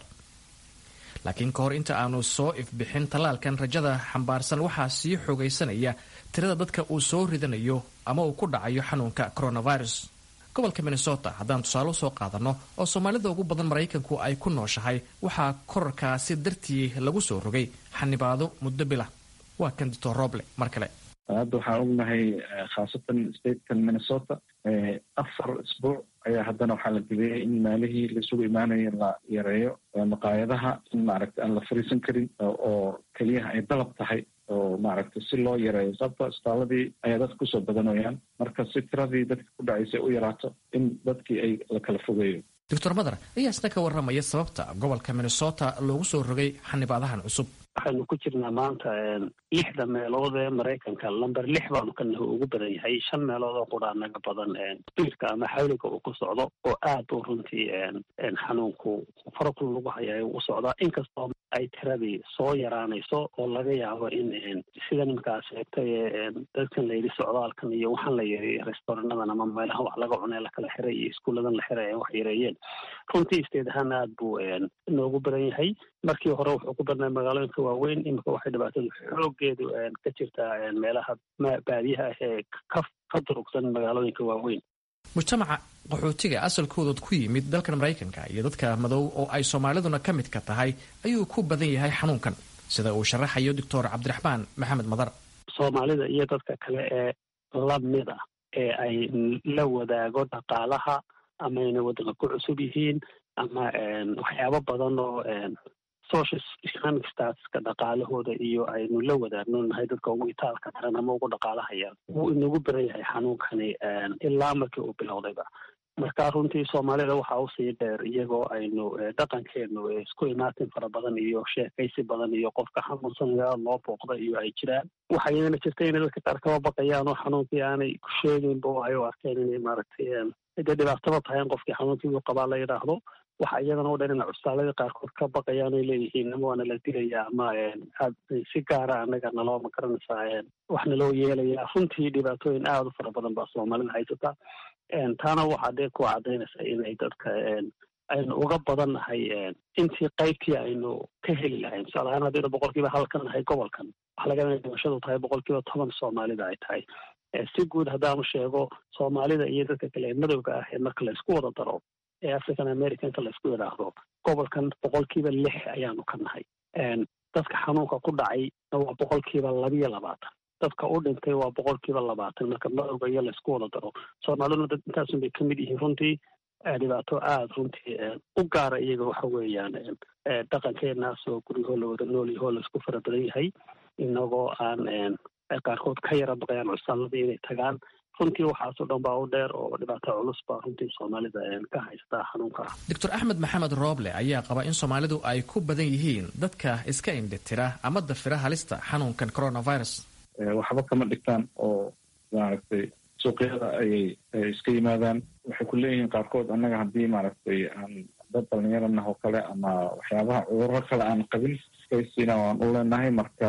laakiin ka hor inta aanu soo ifbixin tallaalkan rajada xambaarsan waxaa sii xoogaysanaya tirada dadka uu soo ridanayo ama uu ku dhacayo xanuunka coronavirus gobolka minnesota haddaan tusaale usoo qaadanno oo soomaalida ugu badan maraykanku ay ku nooshahay waxaa korarkaasi dartii lagu soo rogay xanibaado muddo bila waa kan dictor roble mar kale hadda waxaan ognahay khaasatan statekan minnesota afar isbuuc ayaa haddana waxaa la geliyey in maalihii laisugu imaanayo la yareeyo maqaayadaha in maaragta aan la fariisan karin oo keliyaha ay dalab tahay oo maaragtay si loo yareeyo sababto isbitaaladii ayaa dadka kusoo badanayaan marka si tiradii dadka ku dhacaysay u yaraato in dadkii ay la kala fogeeyo doctor mader ayaa isna ka warramaya sababta gobolka minnesota loogu soo rogay xanibaadahan cusub waxaynu ku jirnaa maanta lixda meelood ee maraykanka lamber lix baanu ka naho ugu badan yahay shan meelood oo quraa naga badan spiirka ama xawliga uu ku socdo oo aad u runtii xanuunku farakul lagu hayayo u socdaa inkastoo ay tiradii soo yaraanayso oo laga yaabo in sida nimankaa sheegtay dadkan layidhi socdaalkan iyo waxaan la yiri restaurannadan ama meelaha wax laga cunay lakala xiray iyo iskuulladan la xiray wax yareeyeen runtii isteed ahaan aad buu inoogu badan yahay markii hore wuxuu ku badnay magaalooyinka waaweyn imika waxay dhibaatadu xoogeedu ka jirtaa meelaha baadiyaha ah ee ka durugsan magaalooyinka waaweyn mujtamaca qaxootiga asalkoodood ku yimid dalkan maraykanka iyo dadka madow oo ay soomaaliduna ka midka tahay ayuu ku badan yahay xanuunkan sida uu sharaxayo doctor cabdiraxmaan maxamed madar soomaalida iyo dadka kale ee lamid ah ee ay la wadaago dhaqaalaha ama ayna waddanka ku cusub yihiin ama waxyaabo badan oo social economic statuska dhaqaalahooda iyo aynu la wadaagno nahay dadka ugu itaalka daran ama ugu dhaqaalahaya wuu inagu baran yahay xanuunkani ilaa markii uu bilowdayba marka runtii soomaalida waxa usii dheer iyagoo aynu dhaqankeenu isku imaatin fara badan iyo sheekaysi badan iyo qofka xanuunsanaya loo booqda iyo ay jiraan waxa iyadana jirta inay dadka qaar kaba baqayaan oo xanuunkii aanay ku sheegaynba oo ay u arkeen inay maaragtay dee dhibaataba tahay in qofkii xanuunkii uu qabaa la yidhaahdo waxa iyadana u dhan ina custaalada qaarkood ka baqayaan ay leeyihiin ama waana la dilaya ama aad si gaara anaga naloo ma garanaysaa wax naloo yeelaya runtii dhibaatooyin aada u fara badan baa soomaalida haysata taana waxaa dee ku cadaynaysa inay dadka aynu uga badannahay intii qaybtii aynu ka heli lahayn tusaale ahaan haddaynu boqolkiiba halkan nahay gobolkan waxa laga inay dhimashadu tahay boqolkiiba toban soomaalida ay tahay si guud haddaanu sheego soomaalida iyo dadka kale ee madowga ah ee marka laysku wada daro ee african americanka laysku yidhaahdo gobolkan boqolkiiba lix ayaanu ka nahay dadka xanuunka ku dhacay waa boqolkiiba labiyo labaatan dadka u dhintay waa boqolkiiba labaatan marka madowga iyo laysku wada daro soomaaliduna dad intaasun bay kamid yihiin runtii dhibaato aada runtii u gaara iyaga waxa weeyaan dhaqankeenaas oo guryahoo la wada nool yahoo laisku fara badan yahay inagoo aan qaarkood ka yara baqayaan cusaaladii inay tagaan runtii waxaasoo dhan baa u dheer oo dhibaato culus baa runtii soomaalida ka haystaa xanuunka ah doctor axmed maxamed rooble ayaa qaba in soomaalidu ay ku badan yihiin dadka iska indhitira ama dafira halista xanuunkan coronavirus waxba kama dhigtaan oo maaragtay suuqyada ayay iska yimaadaan waxay ku leeyihiin qaarkood annaga haddii maaragtay aan dad dhalinyaranah oo kale ama waxyaabaha cudurro kale aan qabin iskaysiina waan u leenahay marka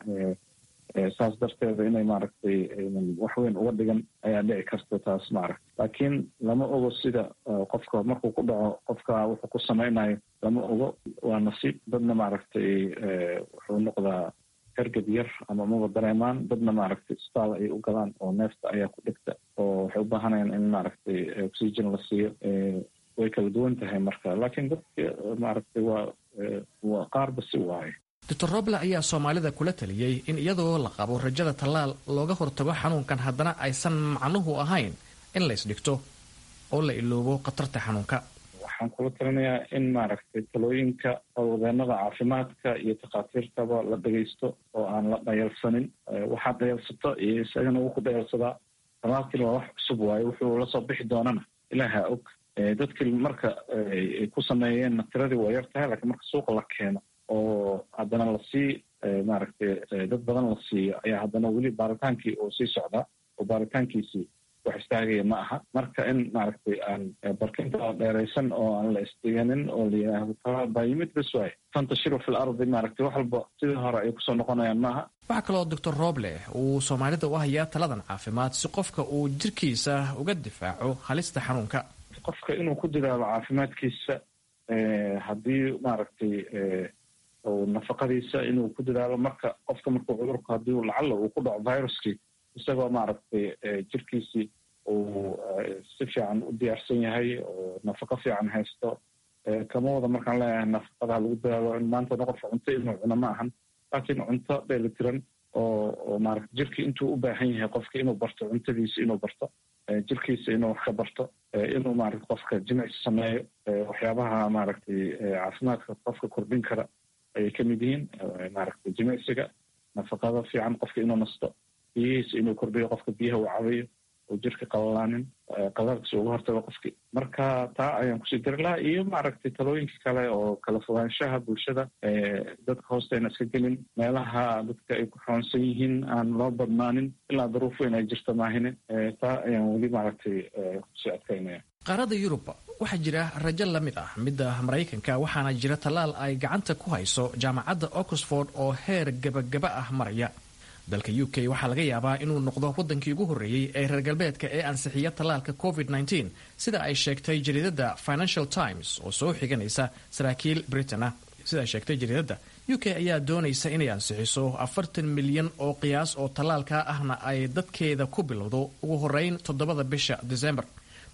saas darteeda inay maaragtay aynan wax weyn uga dhigan ayaa dhici karta taas maaragta laakiin lama ogo sida qofka markuu ku dhaco qofka wuxuu ku samaynayo lama ogo waa nasiib dadna maaragtay wuxuu noqdaa hergab yar ama maba dareemaan dadna maaragtay isbitaal ay u galaan oo neefta ayaa ku dhigta oo waxay u baahanayaan in maaragtay oxygen la siiyo way kala duwan tahay marka laakiin dadka maaragtay waa waa qaarba si waaye doctor roble ayaa soomaalida kula taliyey in iyadoo la qabo rajada tallaal looga hortago xanuunkan haddana aysan macnuhu ahayn in la isdhigto oo la iloobo khatarta xanuunka waxaan kula talinayaa in maaragtay talooyinka howlwadeenada caafimaadka iyo takhaatiirtaba la dhagaysto oo aan la dhayalsanin waxaad dhayalsato iyo isagana wuu ku dhayalsadaa talaalkiina waa wax cusub waaye wuxuu lasoo bixi doonana ilaaha og dadkii marka ay ku sameeyeenna tiradii waa yar tahay laakiin marka suuqa la keeno oo haddana lasii maaragtay dad badan la siiyo ayaa haddana weli baaritaankii oo sii socdaa oo baaritaankiisii wax istaagaya ma aha marka in maaragtay aan barkinta dheeraysan oo aan la isdiganin oo la yidhaahdo talaal baa yimid bas waaye tantashiru fil ardi maaragtay wax walba sidii hore ay kusoo noqonayaan maaha waxaa kaloo doctor roble uu soomaalida u hayaa taladan caafimaad si qofka uu jirkiisa uga difaaco halista xanuunka qofka inuu ku dadaalo caafimaadkiisa haddii maaragtay nafaqadiisa inuu ku dadaalo marka qofka markuu cudurku haddii lacalla uu ku dhaco viruskii isagoo maaragtay jirkiisii uu si fiican u diyaarsan yahay oo nafaqo fiican haysto kama wada markaan leeyahay nafaqada lagu dadaalo in maantana qofka cunto inuu cuno ma ahan laakiin cunto dheelitiran oo oo maarata jirkii intuu u baahan yahay qofka inuu barto cuntadiisa inuu barto jirkiisa inuu wax ka barto inuu maarata qofka jimicsi sameeyo waxyaabaha maaragtay caafimaadka qofka kordhin kara ayay ka mid yihiin maaragtay jimicsiga nafaqada fiican qofka inuu nasto biyihiisa inuu kordhiyo qofka biyaha uu cabayo oo jirka qalalaanin qalalkiisa uga hortago qofkii marka taa ayaan kusii dari lahaa iyo maaragtay talooyinka kale oo kala fogaanshaha bulshada dadka hoostayna iska gelin meelaha dadka ay ku xoonsan yihiin aan loo badnaanin ilaa daruuf weyn ay jirto maahine taa ayaan weli maaragtay kusii adkaynaya qaarada yurub waxaa jira rajo la mid ah midda maraykanka waxaana jira tallaal ay gacanta ku hayso jaamacadda oxford oo heer gebagaba ah maraya dalka u k waxaa laga yaabaa inuu noqdo waddankii ugu horreeyey ee reer galbeedka ee ansixiya tallaalka covid -19 sida ay sheegtay jariidadda financial times oo soo xiganaysa saraakiil britain ah sida ay sheegtay jariidadda u k ayaa doonaysa inay ansixiso afartan milyan oo qiyaas oo tallaalka ahna ay dadkeeda ku bilowdo ugu horeyn toddobada bisha december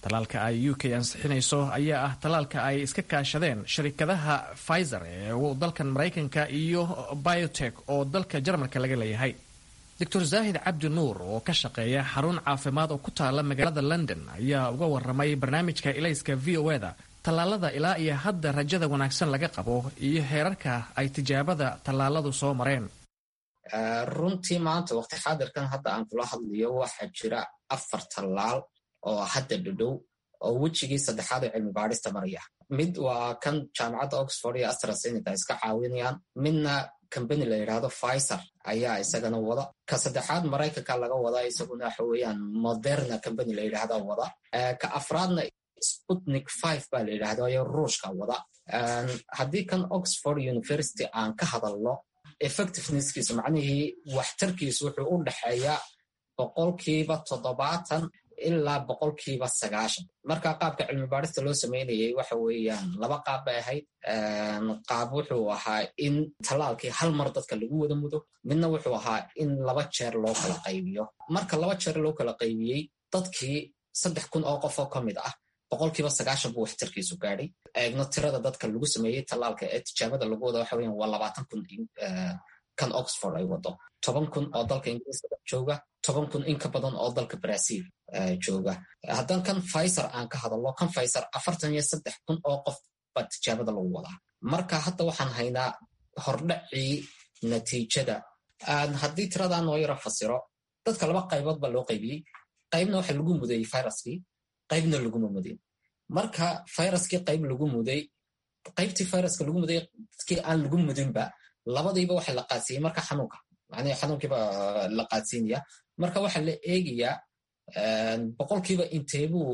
tallaalka ay u k ansixinayso ayaa ah tallaalka ay iska kaashadeen sharikadaha pfizer ee dalkan maraykanka iyo biotek oo dalka jarmalka laga leeyahay doctor zaahid cabdi nuur oo ka shaqeeya xarun caafimaad oo ku taala magaalada london ayaa uga waramay barnaamijka ilayska v o eda tallaalada ilaa iyo hadda rajada wanaagsan laga qabo iyo heerarka ay tijaabada tallaaladu soo mareen runtii maanta waqti xaadirkan hadda aan kula hadlayo waxaa jira afar tallaal oo hadda dhadhow oo wejigii saddexaad ee cilmi baadhista maraya mid waa kan jaamacadda oxford iyo astrasenica iska caawinayaan midna combany la yidhaahdo pfizer ayaa isagana wada ka saddexaad maraykanka laga wadaa isaguna waxa weeyaan moderna combany la yidhaahda wada ka afraadna sputnik five baa la yidhahda ayo ruushka wada haddii kan oxford university aan ka hadalno effectivenesskiisu macnihii waxtarkiisu wuxuu u dhexeeyaa boqolkiiba toddobaatan ilaa boqolkiiba sagaashan marka qaabka cilmi baadhista loo sameynayay waxa weeyaan laba qaab bay ahayd qaab wuxuu ahaa in tallaalkii hal mar dadka lagu wada mudo midna wuxuu ahaa in laba jeer loo kala qaybiyo marka laba jeer loo kala qaybiyey dadkii saddex kun oo qof oo ka mid ah boqolkiiba sagaashan buu waxtarkiisu gaadhay eegno tirada dadka lagu sameeyey tallaalka ee tijaabada lagu wada waxa weyan waa labaatan kun kan oxford ay wado toban kun oo dalka ingiriiska jooga toban kun in ka badan oo dalka brazil jooga haddaan kan pfizer aan ka hadalno kan pfizer afartan iyo saddex kun oo qof baa tijaabada lagu wadaa marka hadda waxaan haynaa hordhacii natiijada haddii tiradaa noo yaro fasiro dadka laba qaybood baa loo qaybiyey qaybna waxa lagu mudayey viruskii qaybna laguma mudin marka viruskii qayb lagu muday qaybtii viruska lagu muday dadkii aan lagu mudinba labadiiba waxa la qaadsiiyey marka xanuunka macnihii xanuunkiiba la qaadsiinaya marka waxaa la eegayaa boqolkiiba inteebuu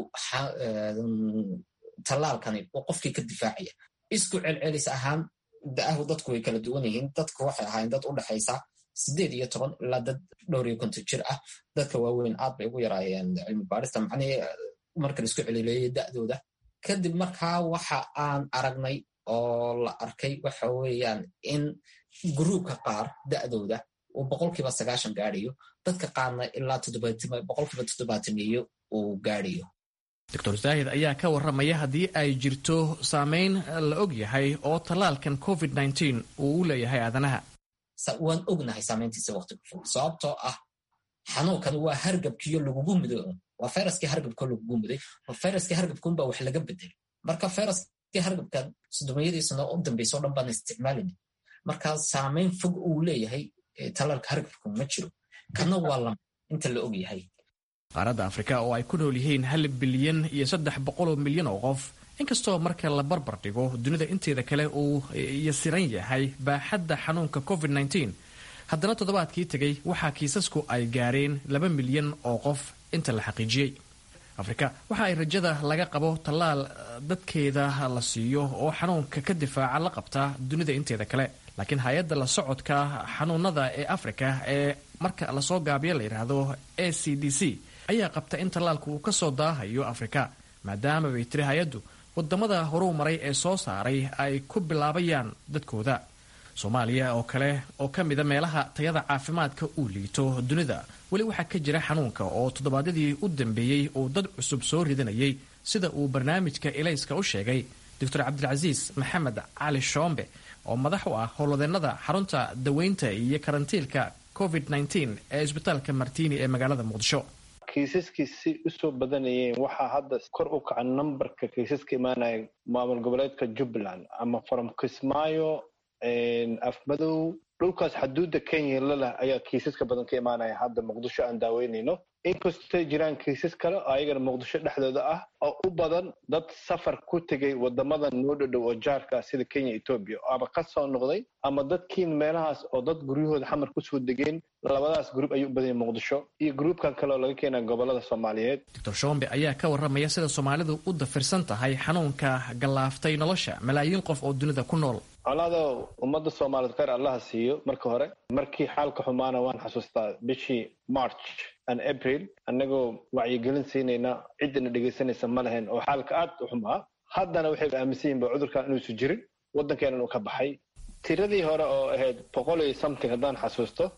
tallaalkani uu qofkii ka difaacaya isku celcelis ahaan da'ahu dadku way kala duwan yihiin dadku waxay ahaayeen dad u dhexaysa sideed iyo toban ilaa dad dhowr iyo konton jir ah dadka waaweyn aad bay ugu yaraayeen cilmi baarista macnihii marka la isku celileeyay da'dooda kadib markaa waxa aan aragnay oo la arkay waxa weeyaan in gruubka qaar da'dooda uu boqolkiiba sagaashan gaadhayo dadka qaarna ilaa boqolkiiba toddobaatamiyo uu gaadhayo doctor zaahid ayaa ka warramaya haddii ay jirto saameyn la og yahay oo tallaalkan covid nteen uu u leeyahay aadanaha waan ognahay saamayntiisa waqtigu fog sababtoo ah xanuunkan waa hargabkiyo lagugu mudo waa fayraskii hargabko lagugu muday fayraskii hargabkunbaa wax laga bedelay marka fayraskii hargabkan sodomiyadiisana u dambaysa o dhan baan isticmaalina marka saamayn fog uu leeyahay tallaalka hargabku ma jiro kana waa lama inta la og yahay qaaradda afrika oo ay ku nool yihiin hal bilyan iyo saddex boqoloo milyan oo qof inkastoo marka la barbar dhigo dunida inteeda kale uu yasiran yahay baaxadda xanuunka covid nteen haddana toddobaadkii tegay waxaa kiisasku ay gaareen laba milyan oo qof inta la xaqiijiyey afrika waxa ay rajada laga qabo tallaal dadkeeda la siiyo oo xanuunka ka difaaca la qabtaa dunida inteeda kale laakiin hay-adda la socodka xanuunada ee afrika ee marka lasoo gaabiyo la yidhaahdo a c d c ayaa qabta in tallaalku uu kasoo daahayo afrika maadaama bay tiri hay-addu wadamada horuu maray ee soo saaray ay ku bilaabayaan dadkooda soomaaliya oo kale oo ka mida meelaha tayada caafimaadka uu liito dunida weli waxaa ka jira xanuunka oo toddobaadyadii u dambeeyey uu dad cusub soo ridanayay sida uu barnaamijka ilayska u sheegay doctor cabdilcasiis maxamed cali shoombe oo madax u ah howlwadeennada xarunta daweynta iyo karantiilka covid nteen ee isbitaalka martini ee magaalada muqdisho kiisaskiisi usoo badanayeen waxaa hadda kor u kaca numberka kiisaska imaanaya maamul goboleedka jubbaland ama from kismaayo afmadow dhulkaas xaduudda kenya lalah ayaa kiisaska badan ka imaanaya hadda muqdisho aan daaweynayno inkastay jiraan kiisas kale oo ayagana muqdisho dhexdooda ah oo u badan dad safar ku tegay wadamada noo dhodhow oo jaarka sida kenya etoobiya ama ka soo noqday ama dadkiin meelahaas oo dad guryahooda xamar kusoo degeen labadaas gruub ayuu u badanya muqdisho iyo gruubkan kale oo laga keenaa gobolada soomaaliyeed doctor shombe ayaa ka warramaya sida soomaalidu u dafirsan tahay xanuunka gallaaftay nolosha malaayiin qof oo dunida ku nool colaado ummadda soomaaliyeed kheyr allaha siiyo marka hore markii xaalka xumaana waan xasuustaa bishii march and april annagoo wacyigelin siinayna ciddana dhegaysanaysa ma lahayn oo xaalka aad u xumaa haddana waxay aaminsan yihin ba cudurkan inuusu jirin waddankeenan uu ka baxay tiradii hore oo ahayd boqol iyo something haddaan xasuusto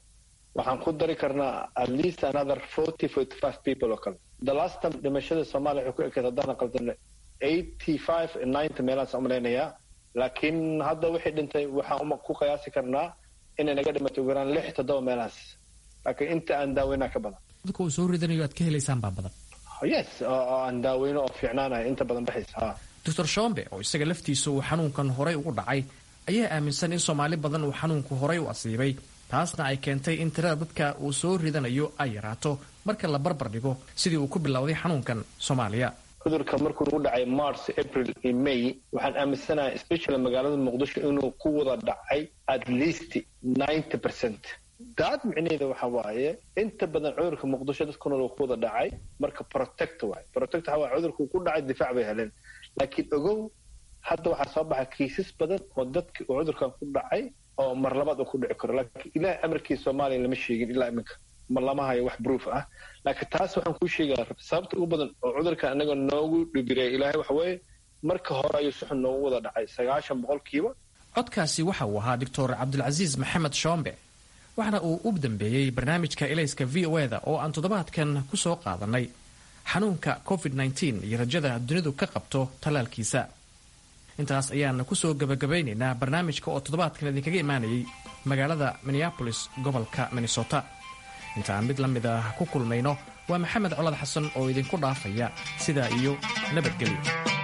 waxaan ku dari karnaa at least another forty forty five people oo kale the last time dhimashada soomaaliya waxay ku ekeed haddaan qaldana eighty five ninety meelahaas umalaynayaa laakiin hadda wixii dhintay waxaan ku qiyaasi karnaa inay naga dhimatay ugu yaraan lix toddoba meelahaas laakiin inta aan daaweynaa ka badan dadka uu soo ridanayo aad ka helaysaan baa badan yes oo aan daaweyno oo fiicnaanaya inta badan baxaysa ha doctor shombe oo isaga laftiisa uu xanuunkan horay ugu dhacay ayaa aaminsan in soomaali badan uu xanuunku horay u asiibay taasna ay keentay in tirada dadka uu soo ridanayo ay yaraato marka la barbar dhigo sidii uu ku bilowday xanuunkan soomaaliya cudurka markuu nagu dhacay march april iyo may waxaan aaminsanahay especially magaalada muqdisho inuu ku wada dhacay at least ninety percent daad micnaheeda waxa waaye inta badan cudurka muqdisho dadku nool uu ku wada dhacay marka protect waay protect waxa waaye cudurku ku dhacay difaac bay heleen laakiin ogow hadda waxaa soo baxa kiisas badan oo dadki uu cudurkan ku dhacay oo mar labaad uu ku dhici karo laakiin ilaah amarkii soomaaliya lama sheegin ilaa iminka ma lama hayo wax proof ah laakiin taas waxaan kuu sheegaya sababta ugu badan oo cudurka anaga noogu dhibireeya ilaahay waxa weeye marka hore ayuu si xun noogu wada dhacay sagaashan boqolkiiba codkaasi waxa uu ahaa doctor cabdulcasiis maxamed shoombe waxaana uu u dambeeyey barnaamijka elayska v o eda oo aan toddobaadkan ku soo qaadanay xanuunka covid nteen iyo rajada dunidu ka qabto tallaalkiisa intaas ayaan kusoo gabagabaynaynaa barnaamijka oo toddobaadkan idinkaga imaanayay magaalada minneabolis gobolka minnesota intaan mid la mid ah ku kulmayno waa maxamed colad xasan oo idinku dhaafaya sidaa iyo nabadgelyo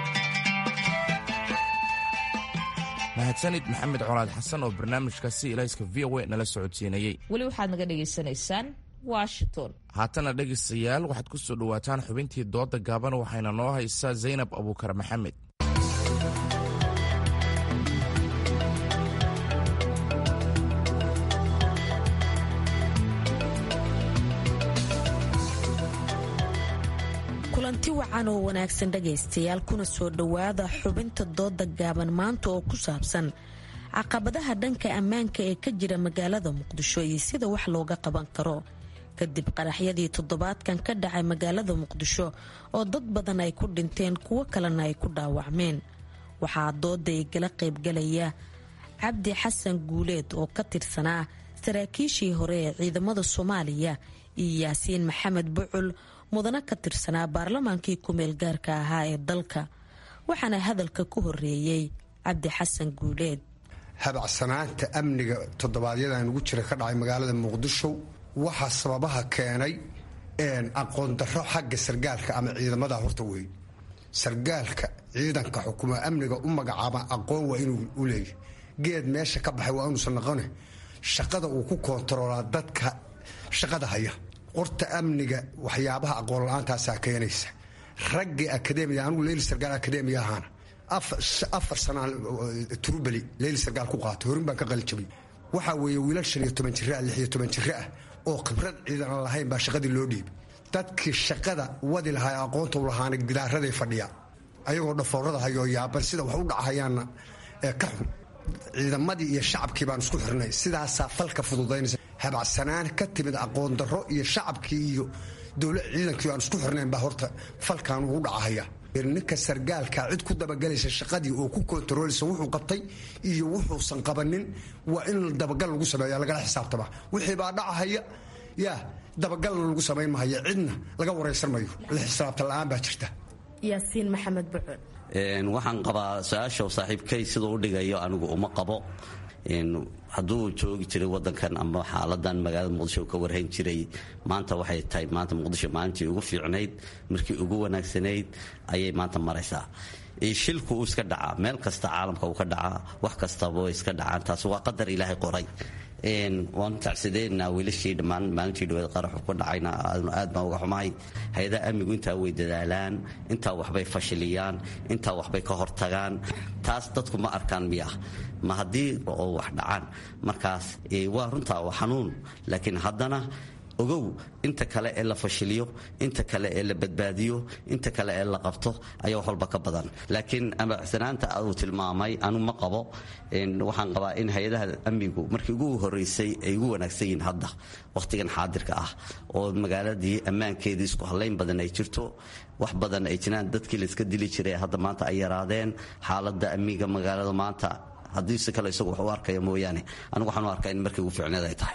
mahadsanid maxamed colaad xasan oo barnaamijkaasi ilayska v o a nala socodsiinayey weli waxaad naga dhagaysanaysaan washington haatana dhegaystayaal waxaad ku soo dhowaataan xubintii dooda gaaban waxayna noo haysaa zaynab abuukar maxamed kulanti wacan oo wanaagsan dhagaystayaal kuna soo dhowaada xubinta dooda gaaban maanta oo ku saabsan caqabadaha dhanka ammaanka ee ka jira magaalada muqdisho iyo sida wax looga qaban karo kadib qaraxyadii toddobaadkan ka dhacay magaalada muqdisho oo dad badan ay ku dhinteen kuwo kalena ay ku dhaawacmeen waxaa dooda igala qaybgalaya cabdi xasan guuleed oo ka tirsanaa saraakiishii hore ee ciidamada soomaaliya iyo yaasiin maxamed bucul mudana ka tirsanaa baarlamaankii ku-meel gaarka ahaa ee dalka waxaana hadalka ku horeeyey cabdi xasan guuleed habacsanaanta amniga toddobaadyadaan ugu jira ka dhacay magaalada muqdisho waxaa sababaha keenay aqoon darro xagga sargaalka ama ciidamada horta weyn sargaalka ciidanka xukuma amniga u magacaaba aqoon waa inuu u leeyahy geed meesha ka baxay waa inuusan noqone shaqada uu ku koontaroolaa dadka shaqada haya qorta amniga waxyaabaha aqoon la-aantaasaa keenaysa raggii akademiya anugu leyli sargaal akademiya ahaana afar sanaan turubeli leyli sargaal ku qaatay horin baan ka qalijabay waxaa weeye wiilal shan iyo toban jira lix iyo toban jiro ah oo khibrad ciidan aan lahayn baa shaqadii loo dhiibay dadkii shaqada wadi lahaa aqoonta u lahaana gidaaraday fadhiya ayagoo dhafoorada hayoo yaaban sida wax u dhacahayaanna ka xun ciidamadii iyo shacabkii baan isku xirnay sidaasaa falka fududaynaysa habacsanaan ka timid aqoon darro iyo shacabkii iyo dowla ciidankii aan isku xirnayn baa horta falkan ugu dhacahaya ninka sargaalka cid ku dabagelaysa shaqadii oo ku kontarooleysa wuxuu qabtay iyo wuxuusan qabanin waa in dabagal lagu sameeya lagala xisaabtama wixii baa dhacahaya yaa dabagalna lagu samayn mahaya cidna laga waraysan mayo la xisaabta la-aan baa jirta yaasiin maxamed bucul waxaan qabaa su-aasha saaxiibkay siduu u dhigayo anigu uma qabo hadduu joogi jiray wadankan ama xaaladan magaalada muqdisho ka warhayn jiray maanta waxay tahay maanta muqdisho maalintii ugu fiicnayd markii ugu wanaagsanayd ayay maanta maraysaa shilku uu iska dhacaa meel kasta caalamka uu ka dhacaa wax kastaba way iska dhacaan taas waa qadar ilaahay qoray waanu tacsideynaa wiilashii dhammaan maalintii dhaweed qaraxu ku dhacayna aad baan uga xumahay hay-adaha amnigu intaa way dadaalaan intaa waxbay fashiliyaan intaa waxbay ka hortagaan taas dadku ma arkaan miya ma haddii oo wax dhacaan markaas waa runtaa waa xanuun laakiin haddana ogow inta kale ee la fashiliyo inta kale ee la badbaadiyo inta kale ee la qabto ayaa wax walba ka badan laakiin amacsanaanta uu tilmaamay anu ma qabo waxaan qabaa in hay-adaha amnigu markii ugu horeysay ay ugu wanaagsan yihiin hadda wakhtigan xaadirka ah oo magaaladii ammaankeedii isku hallayn badan ay jirto wax badan ay jiraan dadkii layska dili jiray hadda maanta ay yaraadeen xaaladda amniga magaalada maanta haddii si kale isagu wax u arkaya mooyaane anigu waxaan u arkaa in markii ugu fiicneed ay tahay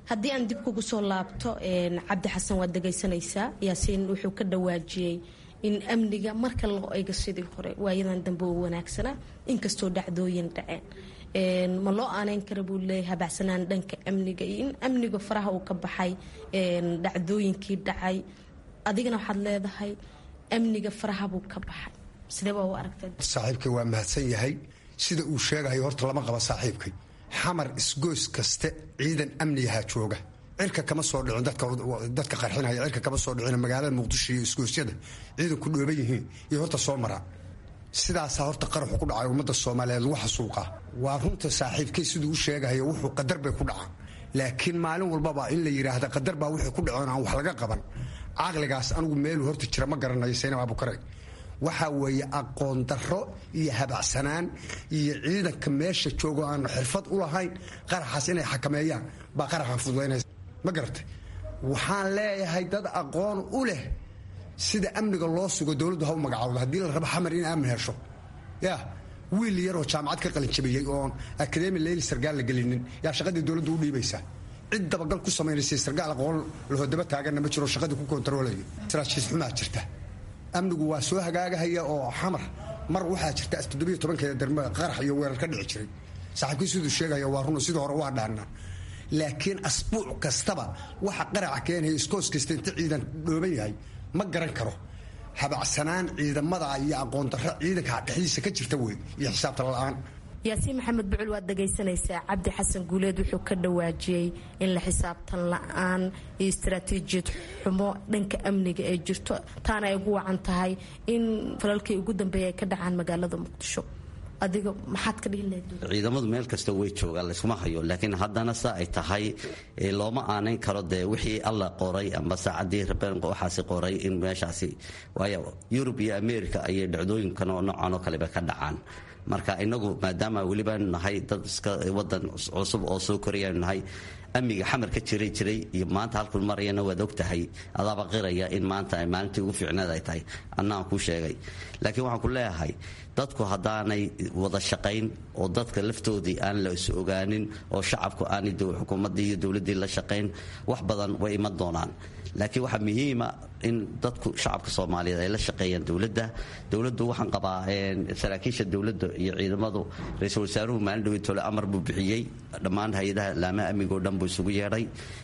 haddii aan dib kugu soo laabto cabdi xasan waad dhegaysanaysaa yaasiin wuxuu ka dhawaajiyey in amniga marka loo eego sidii hore waayadan dambe oo wanaagsanaa inkastoo dhacdooyin dhaceen ma loo aaneyn kara buu leeyahay habacsanaan dhanka amniga iyo in amniga faraha uu ka baxay dhacdooyinkii dhacay adigana waxaad leedahay amniga faraha buu ka baxay sidee baa u aragtay saaxiibkay waa mahadsan yahay sida uu sheegayo horta lama qaba saaxiibkay xamar isgoys kaste ciidan amnigahaa jooga cirka kama soo dhicin dadka qarxinaya cirka kama soo dhicin magaalada muqdisho iyo isgoosyada ciidanku dhooban yihiin iyo horta soo maraa sidaasaa horta qaraxu ku dhacay ummadda soomaaliyeed lagu xasuuqaa waa runta saaxiibkay siduu u sheegayo wuxuu qadar bay ku dhacaan laakiin maalin walbaba in la yidhaahda qadar baa wixii ku dhaceen aan wax laga qaban caqligaas anigu meeluu horta jira ma garanayo saynab abukare waxaa weeye aqoon darro iyo habacsanaan iyo ciidanka meesha joogo aanu xirfad u lahayn qaraxaas inay xakameeyaan baa qaraxan fududaynaysa ma garatay waxaan leeyahay dad aqoon u leh sida amniga loo sugo dowladdu ha u magacawdo haddii la rabo xamar in aamin hesho ya wiil yaroo jaamacad ka qalinjabiyey oon akademi leyli sargaal la gelinin yaa shaqadii dowladdu u dhiibaysaa cid dabagal ku samaynaysay sargaal aqoon lahodaba taaganna ma jiro shaqadii ku kontaroolaya saraajiis xumaa jirta amnigu waa soo hagaagahaya oo xamar mar waxaa jirta toddobiyo tobankeeda darme qarax iyo weerar ka dhici jiray saaxiibkii siduu sheegaya waa run sidii hore waa dhaannaa laakiin asbuuc kastaba waxa qaraca keenaya iskoos kasta inta ciidan dhooban yahay ma garan karo habacsanaan ciidamada iyo aqoon darro ciidanka dhexdiisa ka jirta wey iyo xisaabta la-aan yaasiin maxamed bucul waad dhagaysanaysaa cabdi xasan guuleed wuxuu ka dhawaajiyey in la xisaabtan la-aan iyo istaraatiijiyad xumo dhanka amniga ee jirto taana ay ugu wacan tahay in falalkii ugu dambeeya ay ka dhacaan magaalada muqdisho adiga maxaad ka dhihi lahayd ciidamadu meel kasta way joogaan layskuma hayo laakiin haddana sa ay tahay looma aanayn karo dee wixii alla qoray amba saacadii rabeen waxaasi qoray in meeshaasi waayo yurub iyo america ayay dhacdooyinkan oo noocan oo kaleba ka dhacaan marka inagu maadaama welibaanu nahay dad iska wadan cusub oo soo korayaanu nahay amniga xamar ka jiray jiray iyo maanta halkuu marayana waad og tahay adaaba qiraya in maanta maalintii ugu fiicneed ay tahay annaan kuu sheegay laakiin waxaan ku leeyahay dadku haddaanay wada shaqayn oo dadka laftoodii aan la is ogaanin oo shacabku aanay xukuumaddii iyo dowladdii la shaqayn wax badan way iman doonaan laakiin waxaa muhiima in dadku shacabka soomaaliyeed ay la shaqeeyaan dowladda dowladdu waxaan qabaa saraakiisha dowladda iyo ciidamadu ra-iisul wasaaruhu maalin dhaweytole amar buu bixiyey dhammaan hay-adaha laamaha amnigoo dhan buu isugu yeedhay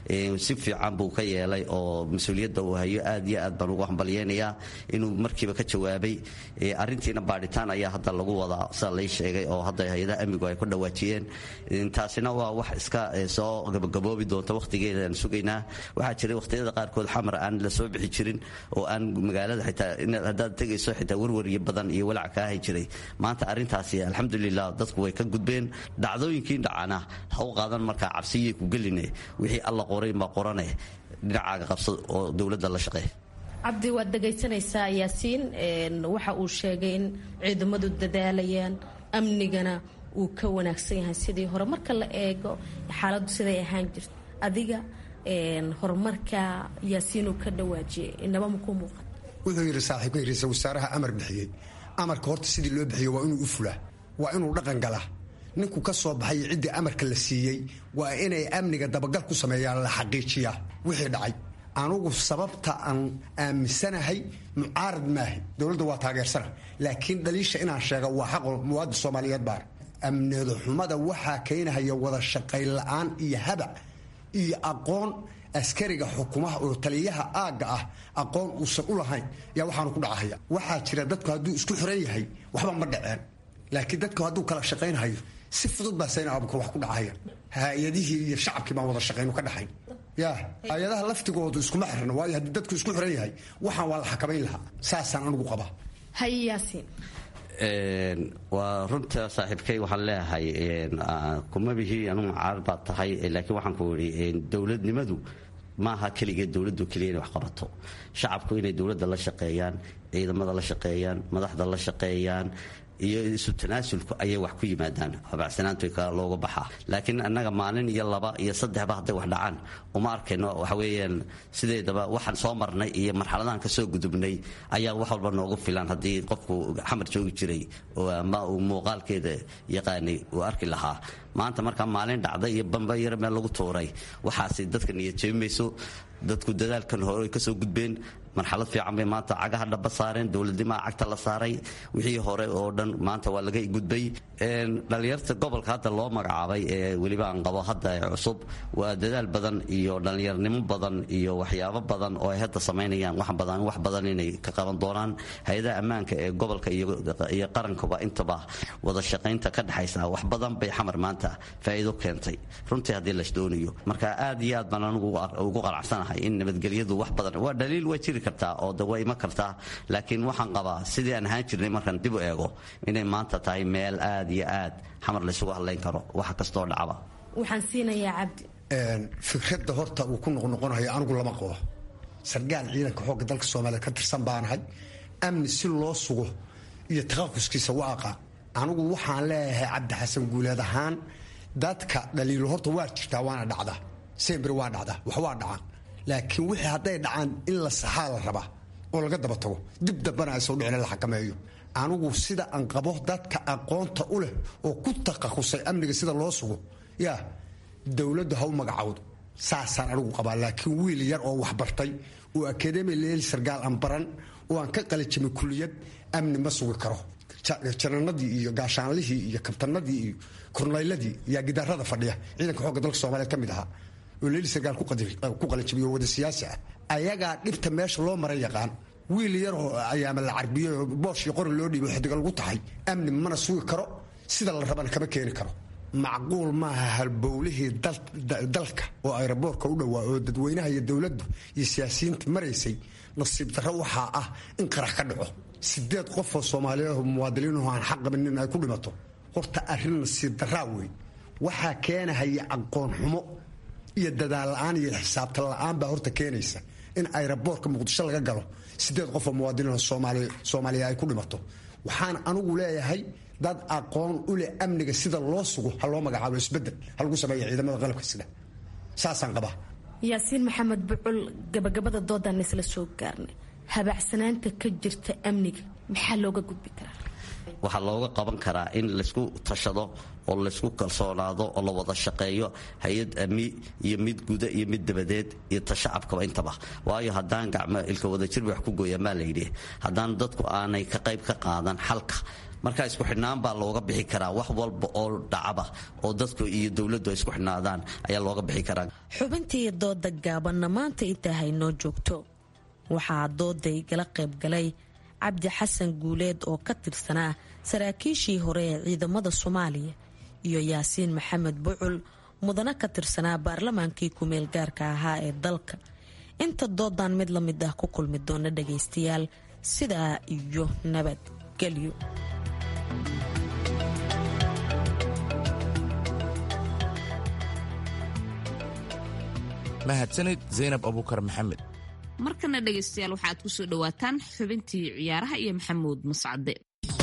si fiican buu ka yeelay oo mas-uuliyadda uu hayo aad iyo aad baan ugu hambalyeynayaa inuu markiiba ka jawaabay arrintiina baadhitaan ayaa hadda lagu wadaa sida lay sheegay oo hadda hay-adaha amnigu ay ku dhawaajiyeen taasina waa wax iska soo gabagaboobi doonta wakhtigeeda aan sugaynaa waxaa jiray wakhtiyada qaarkood xamar aan la soo bixi jirin oo aan magaalada xitaa haddaad tegayso xitaa warwaryo badan iyo walac kaa hay jiray maanta arrintaasi alxamdulilah dadku way ka gudbeen dhacdooyinkii dhacana ha u qaadan markaa cabsiyay ku geline wixii alla qoray ma qorane dhinacaaga qabso oo dowladda la shaqeey cabdi waad dhagaysanaysaa yaasiin waxa uu sheegay in ciidamadu dadaalayaan amnigana uu ka wanaagsan yahay sidii hore marka la eego xaaladdu siday ahaan jirta adiga horumarka yaasiinuu ka dhawaajiyay inaba makuu muuqan wuxuu yidhi saaxiibka ra-iisul wasaaraha amar bixiyey amarka horta sidii loo bixiyo waa inuu u fulaa waa inuu dhaqan galaa ninku ka soo baxay ciddii amarka la siiyey waa inay amniga dabagal ku sameeyaan la xaqiijiyaa wixii dhacay anugu sababta aan aaminsanahay mucaarad maahi dowladda waa taageersana laakiin dhaliisha inaan sheega waa xaqo muwaadin soomaaliyeed baar amnida xumada waxaa keenahaya wada shaqayn la-aan iyo habac iyo aqoon askariga xukumaha oo taliyaha aagga ah aqoon uusan u lahayn yaa waxaanu ku dhacahaya waxaa jira dadku hadduu isku xiran yahay waxba ma dhaceen laakiin dadku hadduu kala shaqaynhayo si fudud baa sayna abukar wax ku dhacaya hay-adihii iyo shacabkii baan wada shaqaynu ka dhaxayn ya hay-adaha laftigoodu iskuma xirna waayo haddii dadku isku xiran yahay waxaan waa la xakamayn lahaa saasaan anigu qabaa haye yaasiin waa runta saaxiibkay waxaan leeyahay kuma bihi anugu mucaarad baad tahay laakiin waxaan ku idhi dowladnimadu maaha keligeed dowladdu keliya inay wax qabato shacabku inay dowladda la shaqeeyaan ciidamada la shaqeeyaan madaxda la shaqeeyaan iyo isu tanaasulku ayay wax ku yimaadaan habacsanaantu looga baxaa laakiin annaga maalin iyo laba iyo saddexba hadday wax dhacaan uma arkayno waxa weeyaan sideedaba waxaan soo marnay iyo marxaladahan ka soo gudubnay ayaa wax walba noogu filan haddii qofku xamar joogi jiray oo ama uu muuqaalkeeda yaqaanay uu arki lahaa maanta markaa maalin dhacda iyo bamba yar meel lagu tuuray waxaasi dadka niyad jeebimayso dadku dadaalkan hore ay kasoo gudbeen marxalad fiican bay maanta cagaha dhaba saareen dowladnimaa cagta la saaray wixii hore oo dhan maanta waa laga gudbay dhalinyarta gobolka hadda loo magacaabay ee weliba aan qabo hadda ee cusub waa dadaal badan iyo dhallinyarnimo badan iyo waxyaabo badan oo ay hadda samaynayaan wax badan wax badan inay ka qaban doonaan hay-adaha ammaanka ee gobolka iyo qarankuba intaba wada shaqaynta ka dhexaysa wax badan bay xamar maanta faa'iido keentay runtii haddii las doonayo marka aad iyo aad baan anigu ugu qanacsanahay in nabadgelyadu wax badan waa dhaliil waa jiri kartaa oo de waa iman kartaa laakiin waxaan qabaa sidii aan ahaan jirnay markaan dib u eego inay maanta tahay meel aad iyo aad xamar laysugu hadlayn karo wax kastoo dhacaba waxaan siinayaa cabdi fikradda horta uu ku noqnoqonayo anigu lama qabo sargaal ciidanka xoogga dalka soomaaliya ka tirsan baanahay amni si loo sugo iyo takhaquskiisa waaqa anigu waxaan leeyahay cabdi xasan guuleed ahaan dadka dhaliilo horta waa jirtaa waana dhacda sembri waa dhacda wax waa dhacaan laakiin wixii hadday dhacaan in la saxaa la rabaa oo laga daba tago dib dambana aysoo dhicin la xakameeyo anigu sida aan qabo dadka aqoonta u leh oo ku takhasusay amniga sida loo sugo yaa dowladdu ha u magacawdo saasaan anigu qabaa laakiin wiil yar oo waxbartay oo akademi leel sargaal aan baran oo aan ka qalijimay kuliyad amni ma sugi karo jananadii iyo gaashaanlihii iyo kabtanadii iyo kornayladii yaa gidaarada fadhiya ciidanka xoogga dalka soomaaliyeed ka mid ahaa oo leeli sargaal ku qalijimiyo wada siyaasi ah ayagaa dhibta meesha loo mara yaqaan wiil yaroo ayaama la carbiyo boosh iyo qori loo dhiibo xidiga lagu tahay amni mana sugi karo sida la rabana kama keeni karo macquul maaha halbowlihii dalka oo ayraboorka u dhowaa oo dadweynaha iyo dowladdu iyo siyaasiyiinta maraysay nasiib darro waxaa ah in qarax ka dhaco sideed qofoo soomaaliyeed muwaadiniinhu aan xaq qabinin ay ku dhimato horta arrin nasiib darraa wey waxaa keenahaya aqoon xumo iyo dadaal la-aan iyo xisaabtan la-aan baa horta keenaysa in ayraboorka muqdisho laga galo sideed qofoo muwaadiniin soomaaliya ay ku dhimato waxaan anigu leeyahay dad aqoon u leh amniga sida loo sugo ha loo magacaabo isbedel ha lagu sameeya ciidamada qalabka sida saasaan qabaa yaasiin maxamed bucul gabagabada doodaan isla soo gaarnay habaacsanaanta ka jirta amniga maxaa looga gudbi karaa waxaa looga qaban karaa in laysku tashado oo laysku kalsoonaado oo la wada shaqeeyo hay-ad ami iyo mid guda iyo mid dabadeed iyo tashacabkaba intaba waayo haddaan gacmo ilka wadajir wax ku gooyaan baa layidhi haddaan dadku aanay ka qayb ka qaadan xalka marka isku xidhnaan baa looga bixi karaa wax walba oo dhacaba oo dadku iyo dowladdu ay isku xidhnaadaan ayaa looga bixi karaa xubintii dooda gaabanna maanta intaa haynoo joogto waxaa dooday gala qaybgalay cabdi xasan guuleed oo ka tirsanaa saraakiishii hore ee ciidamada soomaaliya iyo yaasiin maxamed bucul mudane ka tirsanaa baarlamaankii kumeel gaarka ahaa ee dalka inta doodan mid la mid ah ku kulmi doona dhagaystayaal sidaa iyo nabadgelyo mahadsanid zaynab abuukar maxamed markana dhegaystayaal waxaad ku soo dhowaataan xubintii ciyaaraha iyo maxamuud mascade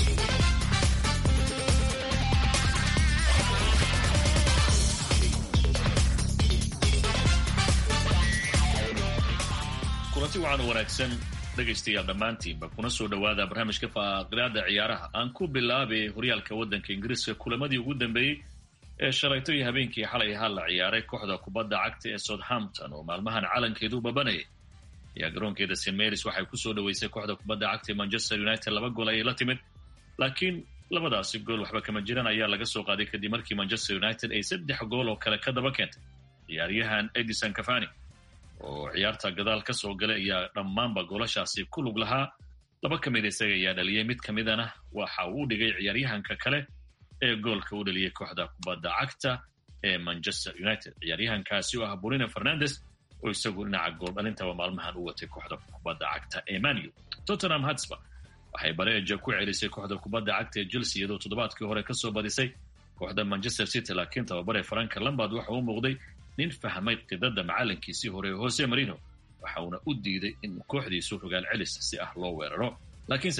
kulanti waxaan wanaagsan dhegaystayaal dhammaantiinba kuna soo dhowaada barnaamijka faaqiraada ciyaaraha aan ku bilaabay horyaalka waddanka ingiriiska kulamadii ugu dambeeyey ee shalayto iyo habeenkii xalay ahaa la ciyaaray kooxda kubadda cagta ee southampton oo maalmahan calankeedu babanayay ayaa garoonkeeda st marys waxay kusoo dhaweysay kooxda kubadda cagta ee manchester united laba gool ayay la timid laakiin labadaasi gool waxba kama jiran ayaa laga soo qaaday kadib markii manchester united ay saddex gool oo kale ka daba keentay ciyaaryahan edison cafani oo ciyaarta gadaal ka soo galay ayaa dhammaanba goolashaasi ku lug lahaa laba ka mid isaga ayaa dhaliyay mid ka midana waxa uu dhigay ciyaaryahanka kale ee goolka u dhaliyay kooxda kubadda cagta ee manchester united ciyaaryahankaasi oo ah bruno fernandes oo isagu dhinaca gool dhalintaba maalmahan u watay kooxda kubadda cagta ee manu tottenham hatsba waxay bareeja ku celisay kooxda kubadda cagta ee chelsea iyadoo toddobaadkii hore kasoo badisay kooxda manchester city laakiin tababare franka lambard waxa uu muuqday nin fahmay qidada macalinkiisii hore jose marino waxa uuna u diiday in kooxdiisu rogaal celis si ah loo weeraro laakiinse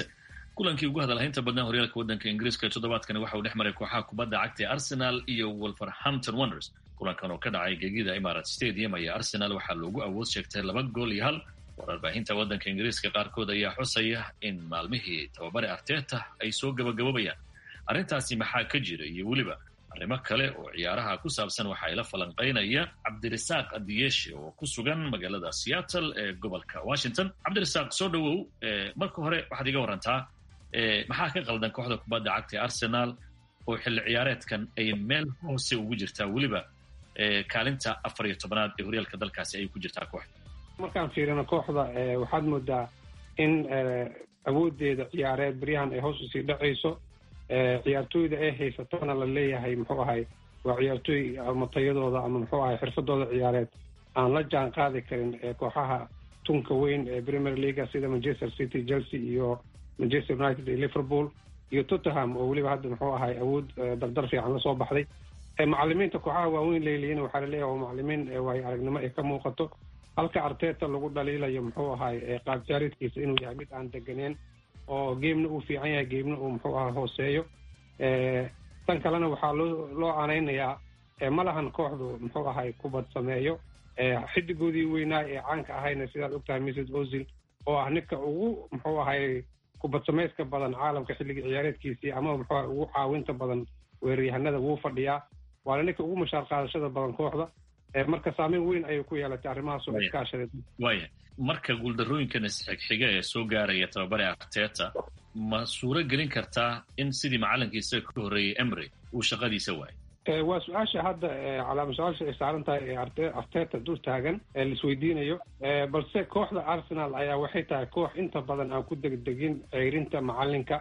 kulankii ugu hadalhaynta badnaa horyaalka waddanka ingiriiska toddobaadkani waxa uu dhex maray kooxaha kubadda cagta ee arsenal iyo wolverhampton wonders kulankan oo ka dhacay gegida imarat stadium ayaa arsenal waxaa loogu awood sheegtay laba gool iyo hal warbaahinta waddanka ingiriiska qaarkood ayaa xusaya in maalmihii tababare arteta ay soo gabagabobayaan arrintaasi maxaa ka jira iyo weliba arrimo kale oo ciyaaraha ku saabsan waxa ay la falanqaynaya cabdirasaaq adiyeshe oo ku sugan magaalada seattle ee gobolka washington cabdirasaaq soo dhowow marka hore waxaad iga warantaa maxaa ka qaldan kooxda kubadda cagta ee arsenal oo xilli ciyaareedkan ay meel hoose ugu jirtaa weliba kaalinta afar iyo tobanaad ee horyaalka dalkaasi ayay ku jirtaa kooxda markaan fiirino kooxda waxaad moodaa in awoodeeda ciyaareed beryahan ay hoos usii dhacayso ciyaartooyda ay haysatona la leeyahay muxuu ahay waa ciyaartooy ama tayadooda ama muxuu ahay xirfadooda ciyaareed aan la jaan qaadi karin kooxaha tunka weyn ee premier leaga sida manchester city chelsea iyo manchester united iyo liverpool iyo tottenham oo weliba hadda muxuu ahay awood dardar fiican lasoo baxday macalimiinta kooxaha waaweyn leeliyina waxaa laleeyahay waa macalimiin waayo aragnimo ay ka muuqato halka arteta lagu dhaliilayo muxuu ahay qaab jaaridkiisa inuu yahay mid aan deganeen oo geemna uu fiican yahay geemna uu muxuu aha hooseeyo tan kalena waxaa loo loo aanaynayaa ma lahan kooxdu muxuu ahay kubad sameeyo xidigoodii weynaa ee caanka ahayna sidaad ogtahay mrs ozil oo ah ninka ugu muxuu ahay kubad samayska badan caalamka xilligii ciyaareedkiisii ama muxuu ahay ugu caawinta badan weeraryahanada wuu fadhiyaa waana ninka ugu mashaar qaadashada badan kooxda marka saameyn weyn ayay ku yeelatay arrimahaas oo iskaashadeed waaya marka guuldarrooyinkan isxigxiga ee soo gaaraya tababare arteta ma suuro gelin kartaa in sidii macalinkiisa ka horreeyey emry uu shaqadiisa waayo waa su-aasha hadda calaama su-aasha ay saaran tahay ee arteta dul taagan ee laisweydiinayo balse kooxda arsenal ayaa waxay tahay koox inta badan aan ku degdegin ceyrinta macalinka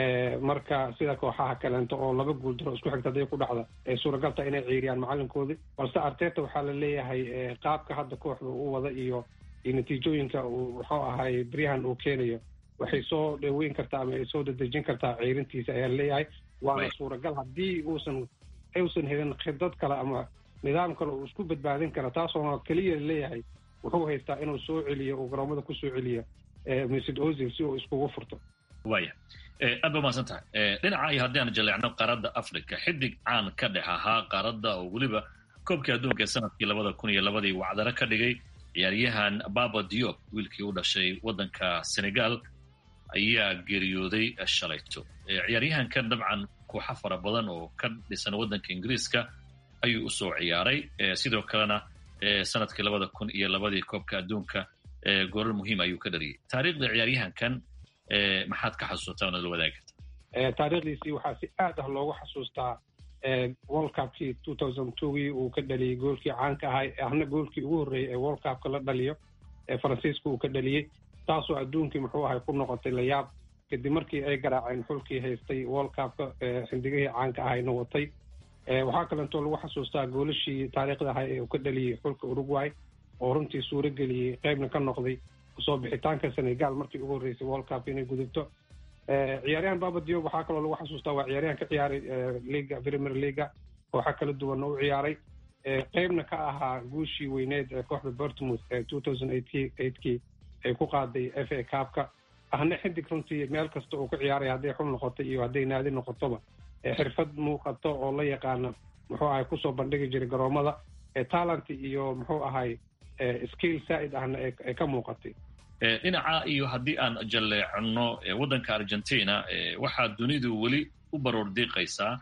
marka sida kooxaha kaleento oo laba guuldaro isku xigta haday ku dhacda ay suuragalta inay ceyriyaan macalinkoodii balse arteta waxaa la leeyahay qaabka hadda kooxda u wada iyo iyo natiijooyinka uu muxuu ahay beryahan uu keenayo waxay soo dhaweyn kartaa ama ay soo dadejin kartaa ceyrintiisa ayaa leeyahay waana suuragal haddii uusan uusan helin khidad kale ama nidaam kale uu isku badbaadin kara taasoona keliya leeyahay wuxuu haystaa inuu soo celiyo uu garoomada kusoo celiyo msd ozil si uu iskugu furto waya aad ba mahadsan tahay dhinaca iyo haddii aan jaleecno qaaradda africa xidig caan ka dhex ahaa qaaradda oo weliba koobkii adduunka ee sanadkii labada kun iyo labadii wacdaro ka dhigay ciyaaryahan baba diop wiilkii u dhashay waddanka senegal ayaa geeriyooday shalayto ciyaaryahankan dabcan kooxo fara badan oo ka dhisan waddanka ingiriiska ayuu usoo ciyaaray sidoo kalena sanadkii labada kun iyo labadii koobka adduunka goolal muhiim ayuu ka dhariyay taariikhda ciyaaryahankan maxaad ka xasuusataa oonad la wadaagi karta taariikhdiisii waxaa si aad ah loogu xasuustaa world cupkii two thousand twogii uu ka dhaliyey goolkii caanka ahay ahna goolkii ugu horreeyey ee world cupka la dhaliyo ee faransiiska uu ka dhaliyey taasoo adduunkii muxuu ahay ku noqotay layaab kadib markii ay garaaceen xulkii haystay world cupka xindigihii caanka ahayna watay waxaa kalentoo lagu xasuustaa goolashii taariikhda ahay ee uu ka dhaliyey xulka uruguay oo runtii suuro geliyey qeybna ka noqday kusoo bixitaanka senegal markii ugu horreysay world cup inay gudubto ciyaaryahan baba diop waxaa kaloo lagu xasuustaa waa ciyaaryahan ka ciyaaray liga premier leaga kooxa kala duwanna u ciyaaray qeybna ka ahaa guushii weyneed ee kooxda bortmouth ee two thousand eightkii ay ku qaaday f a cupka ahna xidig runtii meel kasta uu ka ciyaaray hadday xul noqoto iyo hadday naadi noqotoba xirfad muuqato oo la yaqaana muxuu ahay kusoo bandhigi jiray garoomada talent iyo muxuu ahay skill saa'id ahna ay ka muuqatay dhinaca iyo haddii aan jalleecno waddanka argentina waxaa dunidu weli u baroor diiqaysaa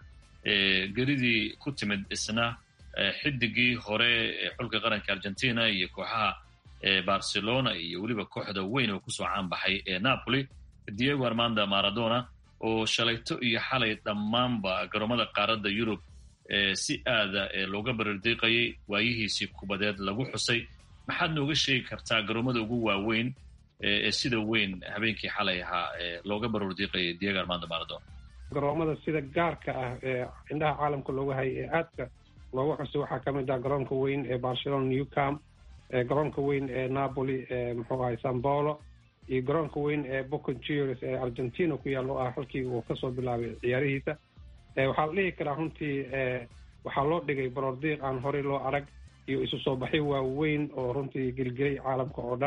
geridii ku timid isna xidigii hore ee xulka qaranka argentina iyo kooxaha barcelona iyo weliba kooxda weyn oo kusoo caanbaxay ee napoli diego armanda maradona oo shalayto iyo xalay dhammaanba garoomada qaaradda yurub si aada looga barardiiqayay waayihiisii kubadeed lagu xusay maxaad nooga sheegi kartaa garoomada ugu waaweyn ee sida weyn habeenkii xalay ahaa looga barardiiqayay diego armando maradona garoomada sida gaarka ah ee indhaha caalamka looga hayay ee aadka looga xusay waxaa ka mid ah garoonka weyn ee barcelona newcam garoonka weyn ee napoli muxuu ahay san paulo iyo garoonka weyn ee boconjures ee argentina ku yaalla oo ah halkii uu kasoo bilaabay ciyaarihiisa waxaa la dhihi karaa runtii waxaa loo dhigay baroordiiq aan horey loo arag iyo isu soo baxyo waaweyn oo runtii gelgelay caalamka oo dhan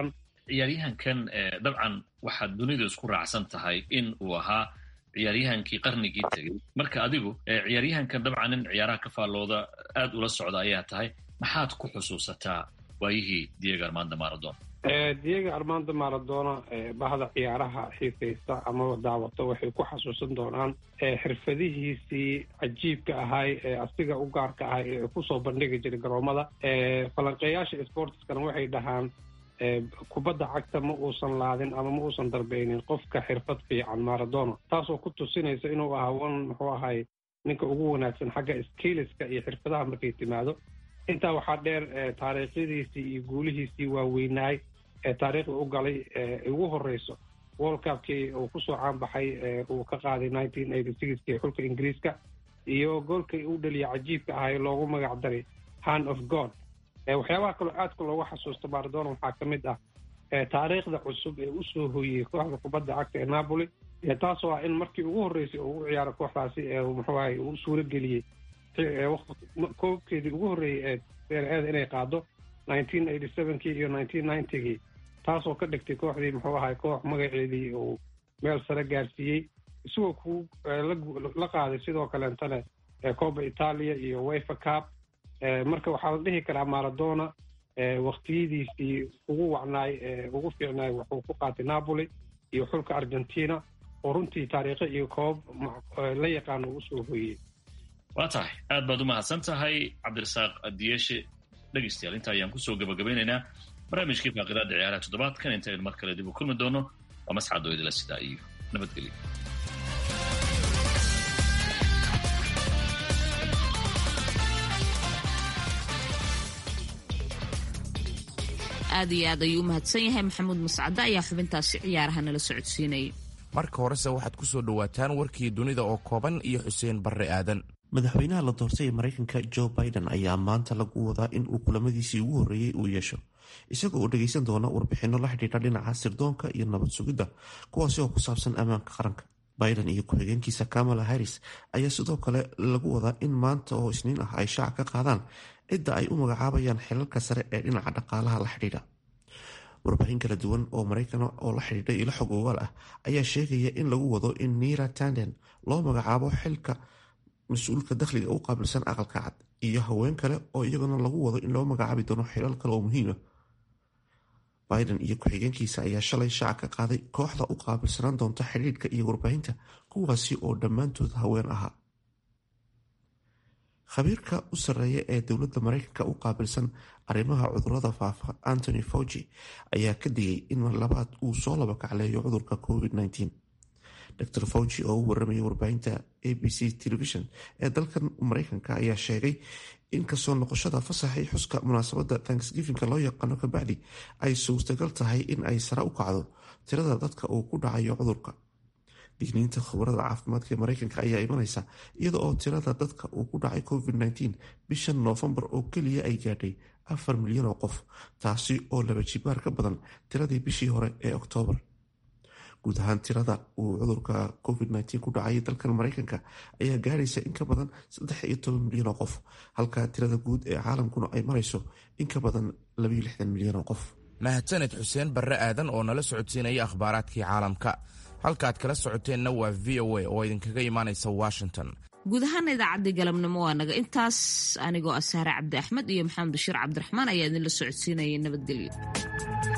ciyaaryahankan dabcan waxaad dunidu isku raacsan tahay in uu ahaa ciyaaryahankii qarnigii tegey marka adigu ciyaaryahankan dabcan nin ciyaaraha ka faallooda aad ula socda ayaa tahay maxaad ku xusuusataa waayihii diego armando maradona diego armando maradona bahda ciyaaraha xiisaysta amaba daawata waxay ku xasuusan doonaan xirfadihiisii cajiibka ahay ee asiga u gaarka ahay ee kusoo bandhigi jiray garoomada falanqeeyaasha sportskana waxay dhahaan kubadda cagta ma uusan laadin ama ma uusan darbeynin qofka xirfad fiican maradona taasoo ku tusinaysa inuu ahaa wan muxuu ahay ninka ugu wanaagsan xagga skiliska iyo xirfadaha markay timaado intaa waxaa dheer taariikhyadiisii iyo guulihiisii waaweynaay ee taariikhda u galay ugu horeyso world cupkii uu kusoo caanbaxay uu ka qaaday nineteen eighty sixkii xulka ingiriiska iyo goolkii u dhaliya cajiibka ahay loogu magac daray hand of god waxyaabaha kaloo aadka loogu xasuusta maradona waxaa ka mid ah taariikhda cusub ee usoo hoyey kooxda kubadda cagta ee napoli taasoo ah in markii ugu horreysay uu u ciyaaro kooxdaasi ee muxuu ahay uu suuro geliyey koobkeedii ugu horreeyey ee seer-eeda inay qaado nineteen eighty sevenkii iyo nineteen ninetygii taasoo ka dhigtay kooxdii muxuu ahay koox magaceedii uu meel sare gaarsiiyey isagoo ku la qaaday sidoo kaleentana cooba italia iyo wifa cup marka waxaa la dhihi karaa maradona waktiyadiisii ugu wacnaay ugu fiicnaay wuxuu ku qaatay napoli iyo xulka argentina oo runtii taariikho iyo koob la yaqaano uu usoo hoyey waa tahay aad baad u mahadsan tahay cabdirasaaq adiyeshe dhegeystayaal inta ayaan kusoo gabagabaynaynaa barnaamijkii faaqidaada ciyaaraha toddobaadkan inta aynu mar kale dib u kulmi doono waa mascad oo idila sidaa iyo nabadgelyo aad iyo aad ayuu u mahadsan yahay maxamuud mascade ayaa xubintaasi ciyaaraha nala socodsiinayay marka horese waxaad ku soo dhowaataan warkii dunida oo kooban iyo xuseen barre aadan madaxweynaha la doortay ee maraykanka joe biden ayaa maanta lagu wadaa in uu kulamadiisii ugu horreeyey uu yeesho isagoo uu dhagaysan doona warbixinno la xidhiidha dhinaca sirdoonka iyo nabad sugidda kuwaasi oo ku saabsan ammaanka qaranka biden iyo ku-xigeenkiisa kamala harris ayaa sidoo kale lagu wadaa in maanta oo isniin ah ay shaaca ka qaadaan cidda ay u magacaabayaan xilalka sare ee dhinaca dhaqaalaha la xidhiidha warbaahin kala duwan oo maraykan oo la xidhiidha ilo xog ogaal ah ayaa sheegaya in lagu wado in nira tanden loo magacaabo xilka mas-uulka dakhliga u qaabilsan aqalka cad iyo haween kale oo iyaguna lagu wado in loo magacaabi doono xilal kale oo muhiima biden iyo ku-xigeenkiisa ayaa shalay shaaca ka qaaday kooxda u qaabilsanaan doonta xidhiidhka iyo warbaahinta kuwaasi oo dhammaantood haween ahaa khabiirka u sarreeya ee dowladda maraykanka u qaabilsan arrimaha cudurada faafa antony fauci ayaa ka digay in labaad uu soo laba kacleeyo cudurka covid-19 dor fauci oo u waramayay warbaahinta a b c television ee dalkan maraykanka ayaa sheegay in kasoo noqoshada fasaxii xuska munaasabadda tanksgifinka loo yaqaano kabacdi ay suurtagal tahay in ay sare u kacdo tirada dadka uu ku dhacayo cudurka digniinta khubarada caafimaadka ee maraykanka ayaa imaneysa iyada oo tirada dadka uu ku dhacay covid-19 bishan noofembar oo keliya ay gaadhay afar milyan oo qof taasi oo laba jibaar ka badan tiradii bishii hore ee oktoobar guud ahaan tirada uu cudurka covid-19 ku dhacay dalkan maraykanka ayaa gaaraysa in ka badan saddex iyo toban milyan oo qof halka tirada guud ee caalamkuna ay marayso in ka badan labaiyo lixdan milyan oo qof mahadsaned xuseen barre aadan oo nala socodsiinaya akhbaaraadkii caalamka halkaaad kala socoteenna waa v o a oo idinkaga imaanaysa washington guud ahaana idaacaddii galabnimo waa naga intaas anigoo ah saare cabdi axmed iyo maxamed bashiir cabdiraxmaan ayaa idinla socodsiinaya nabadgelyo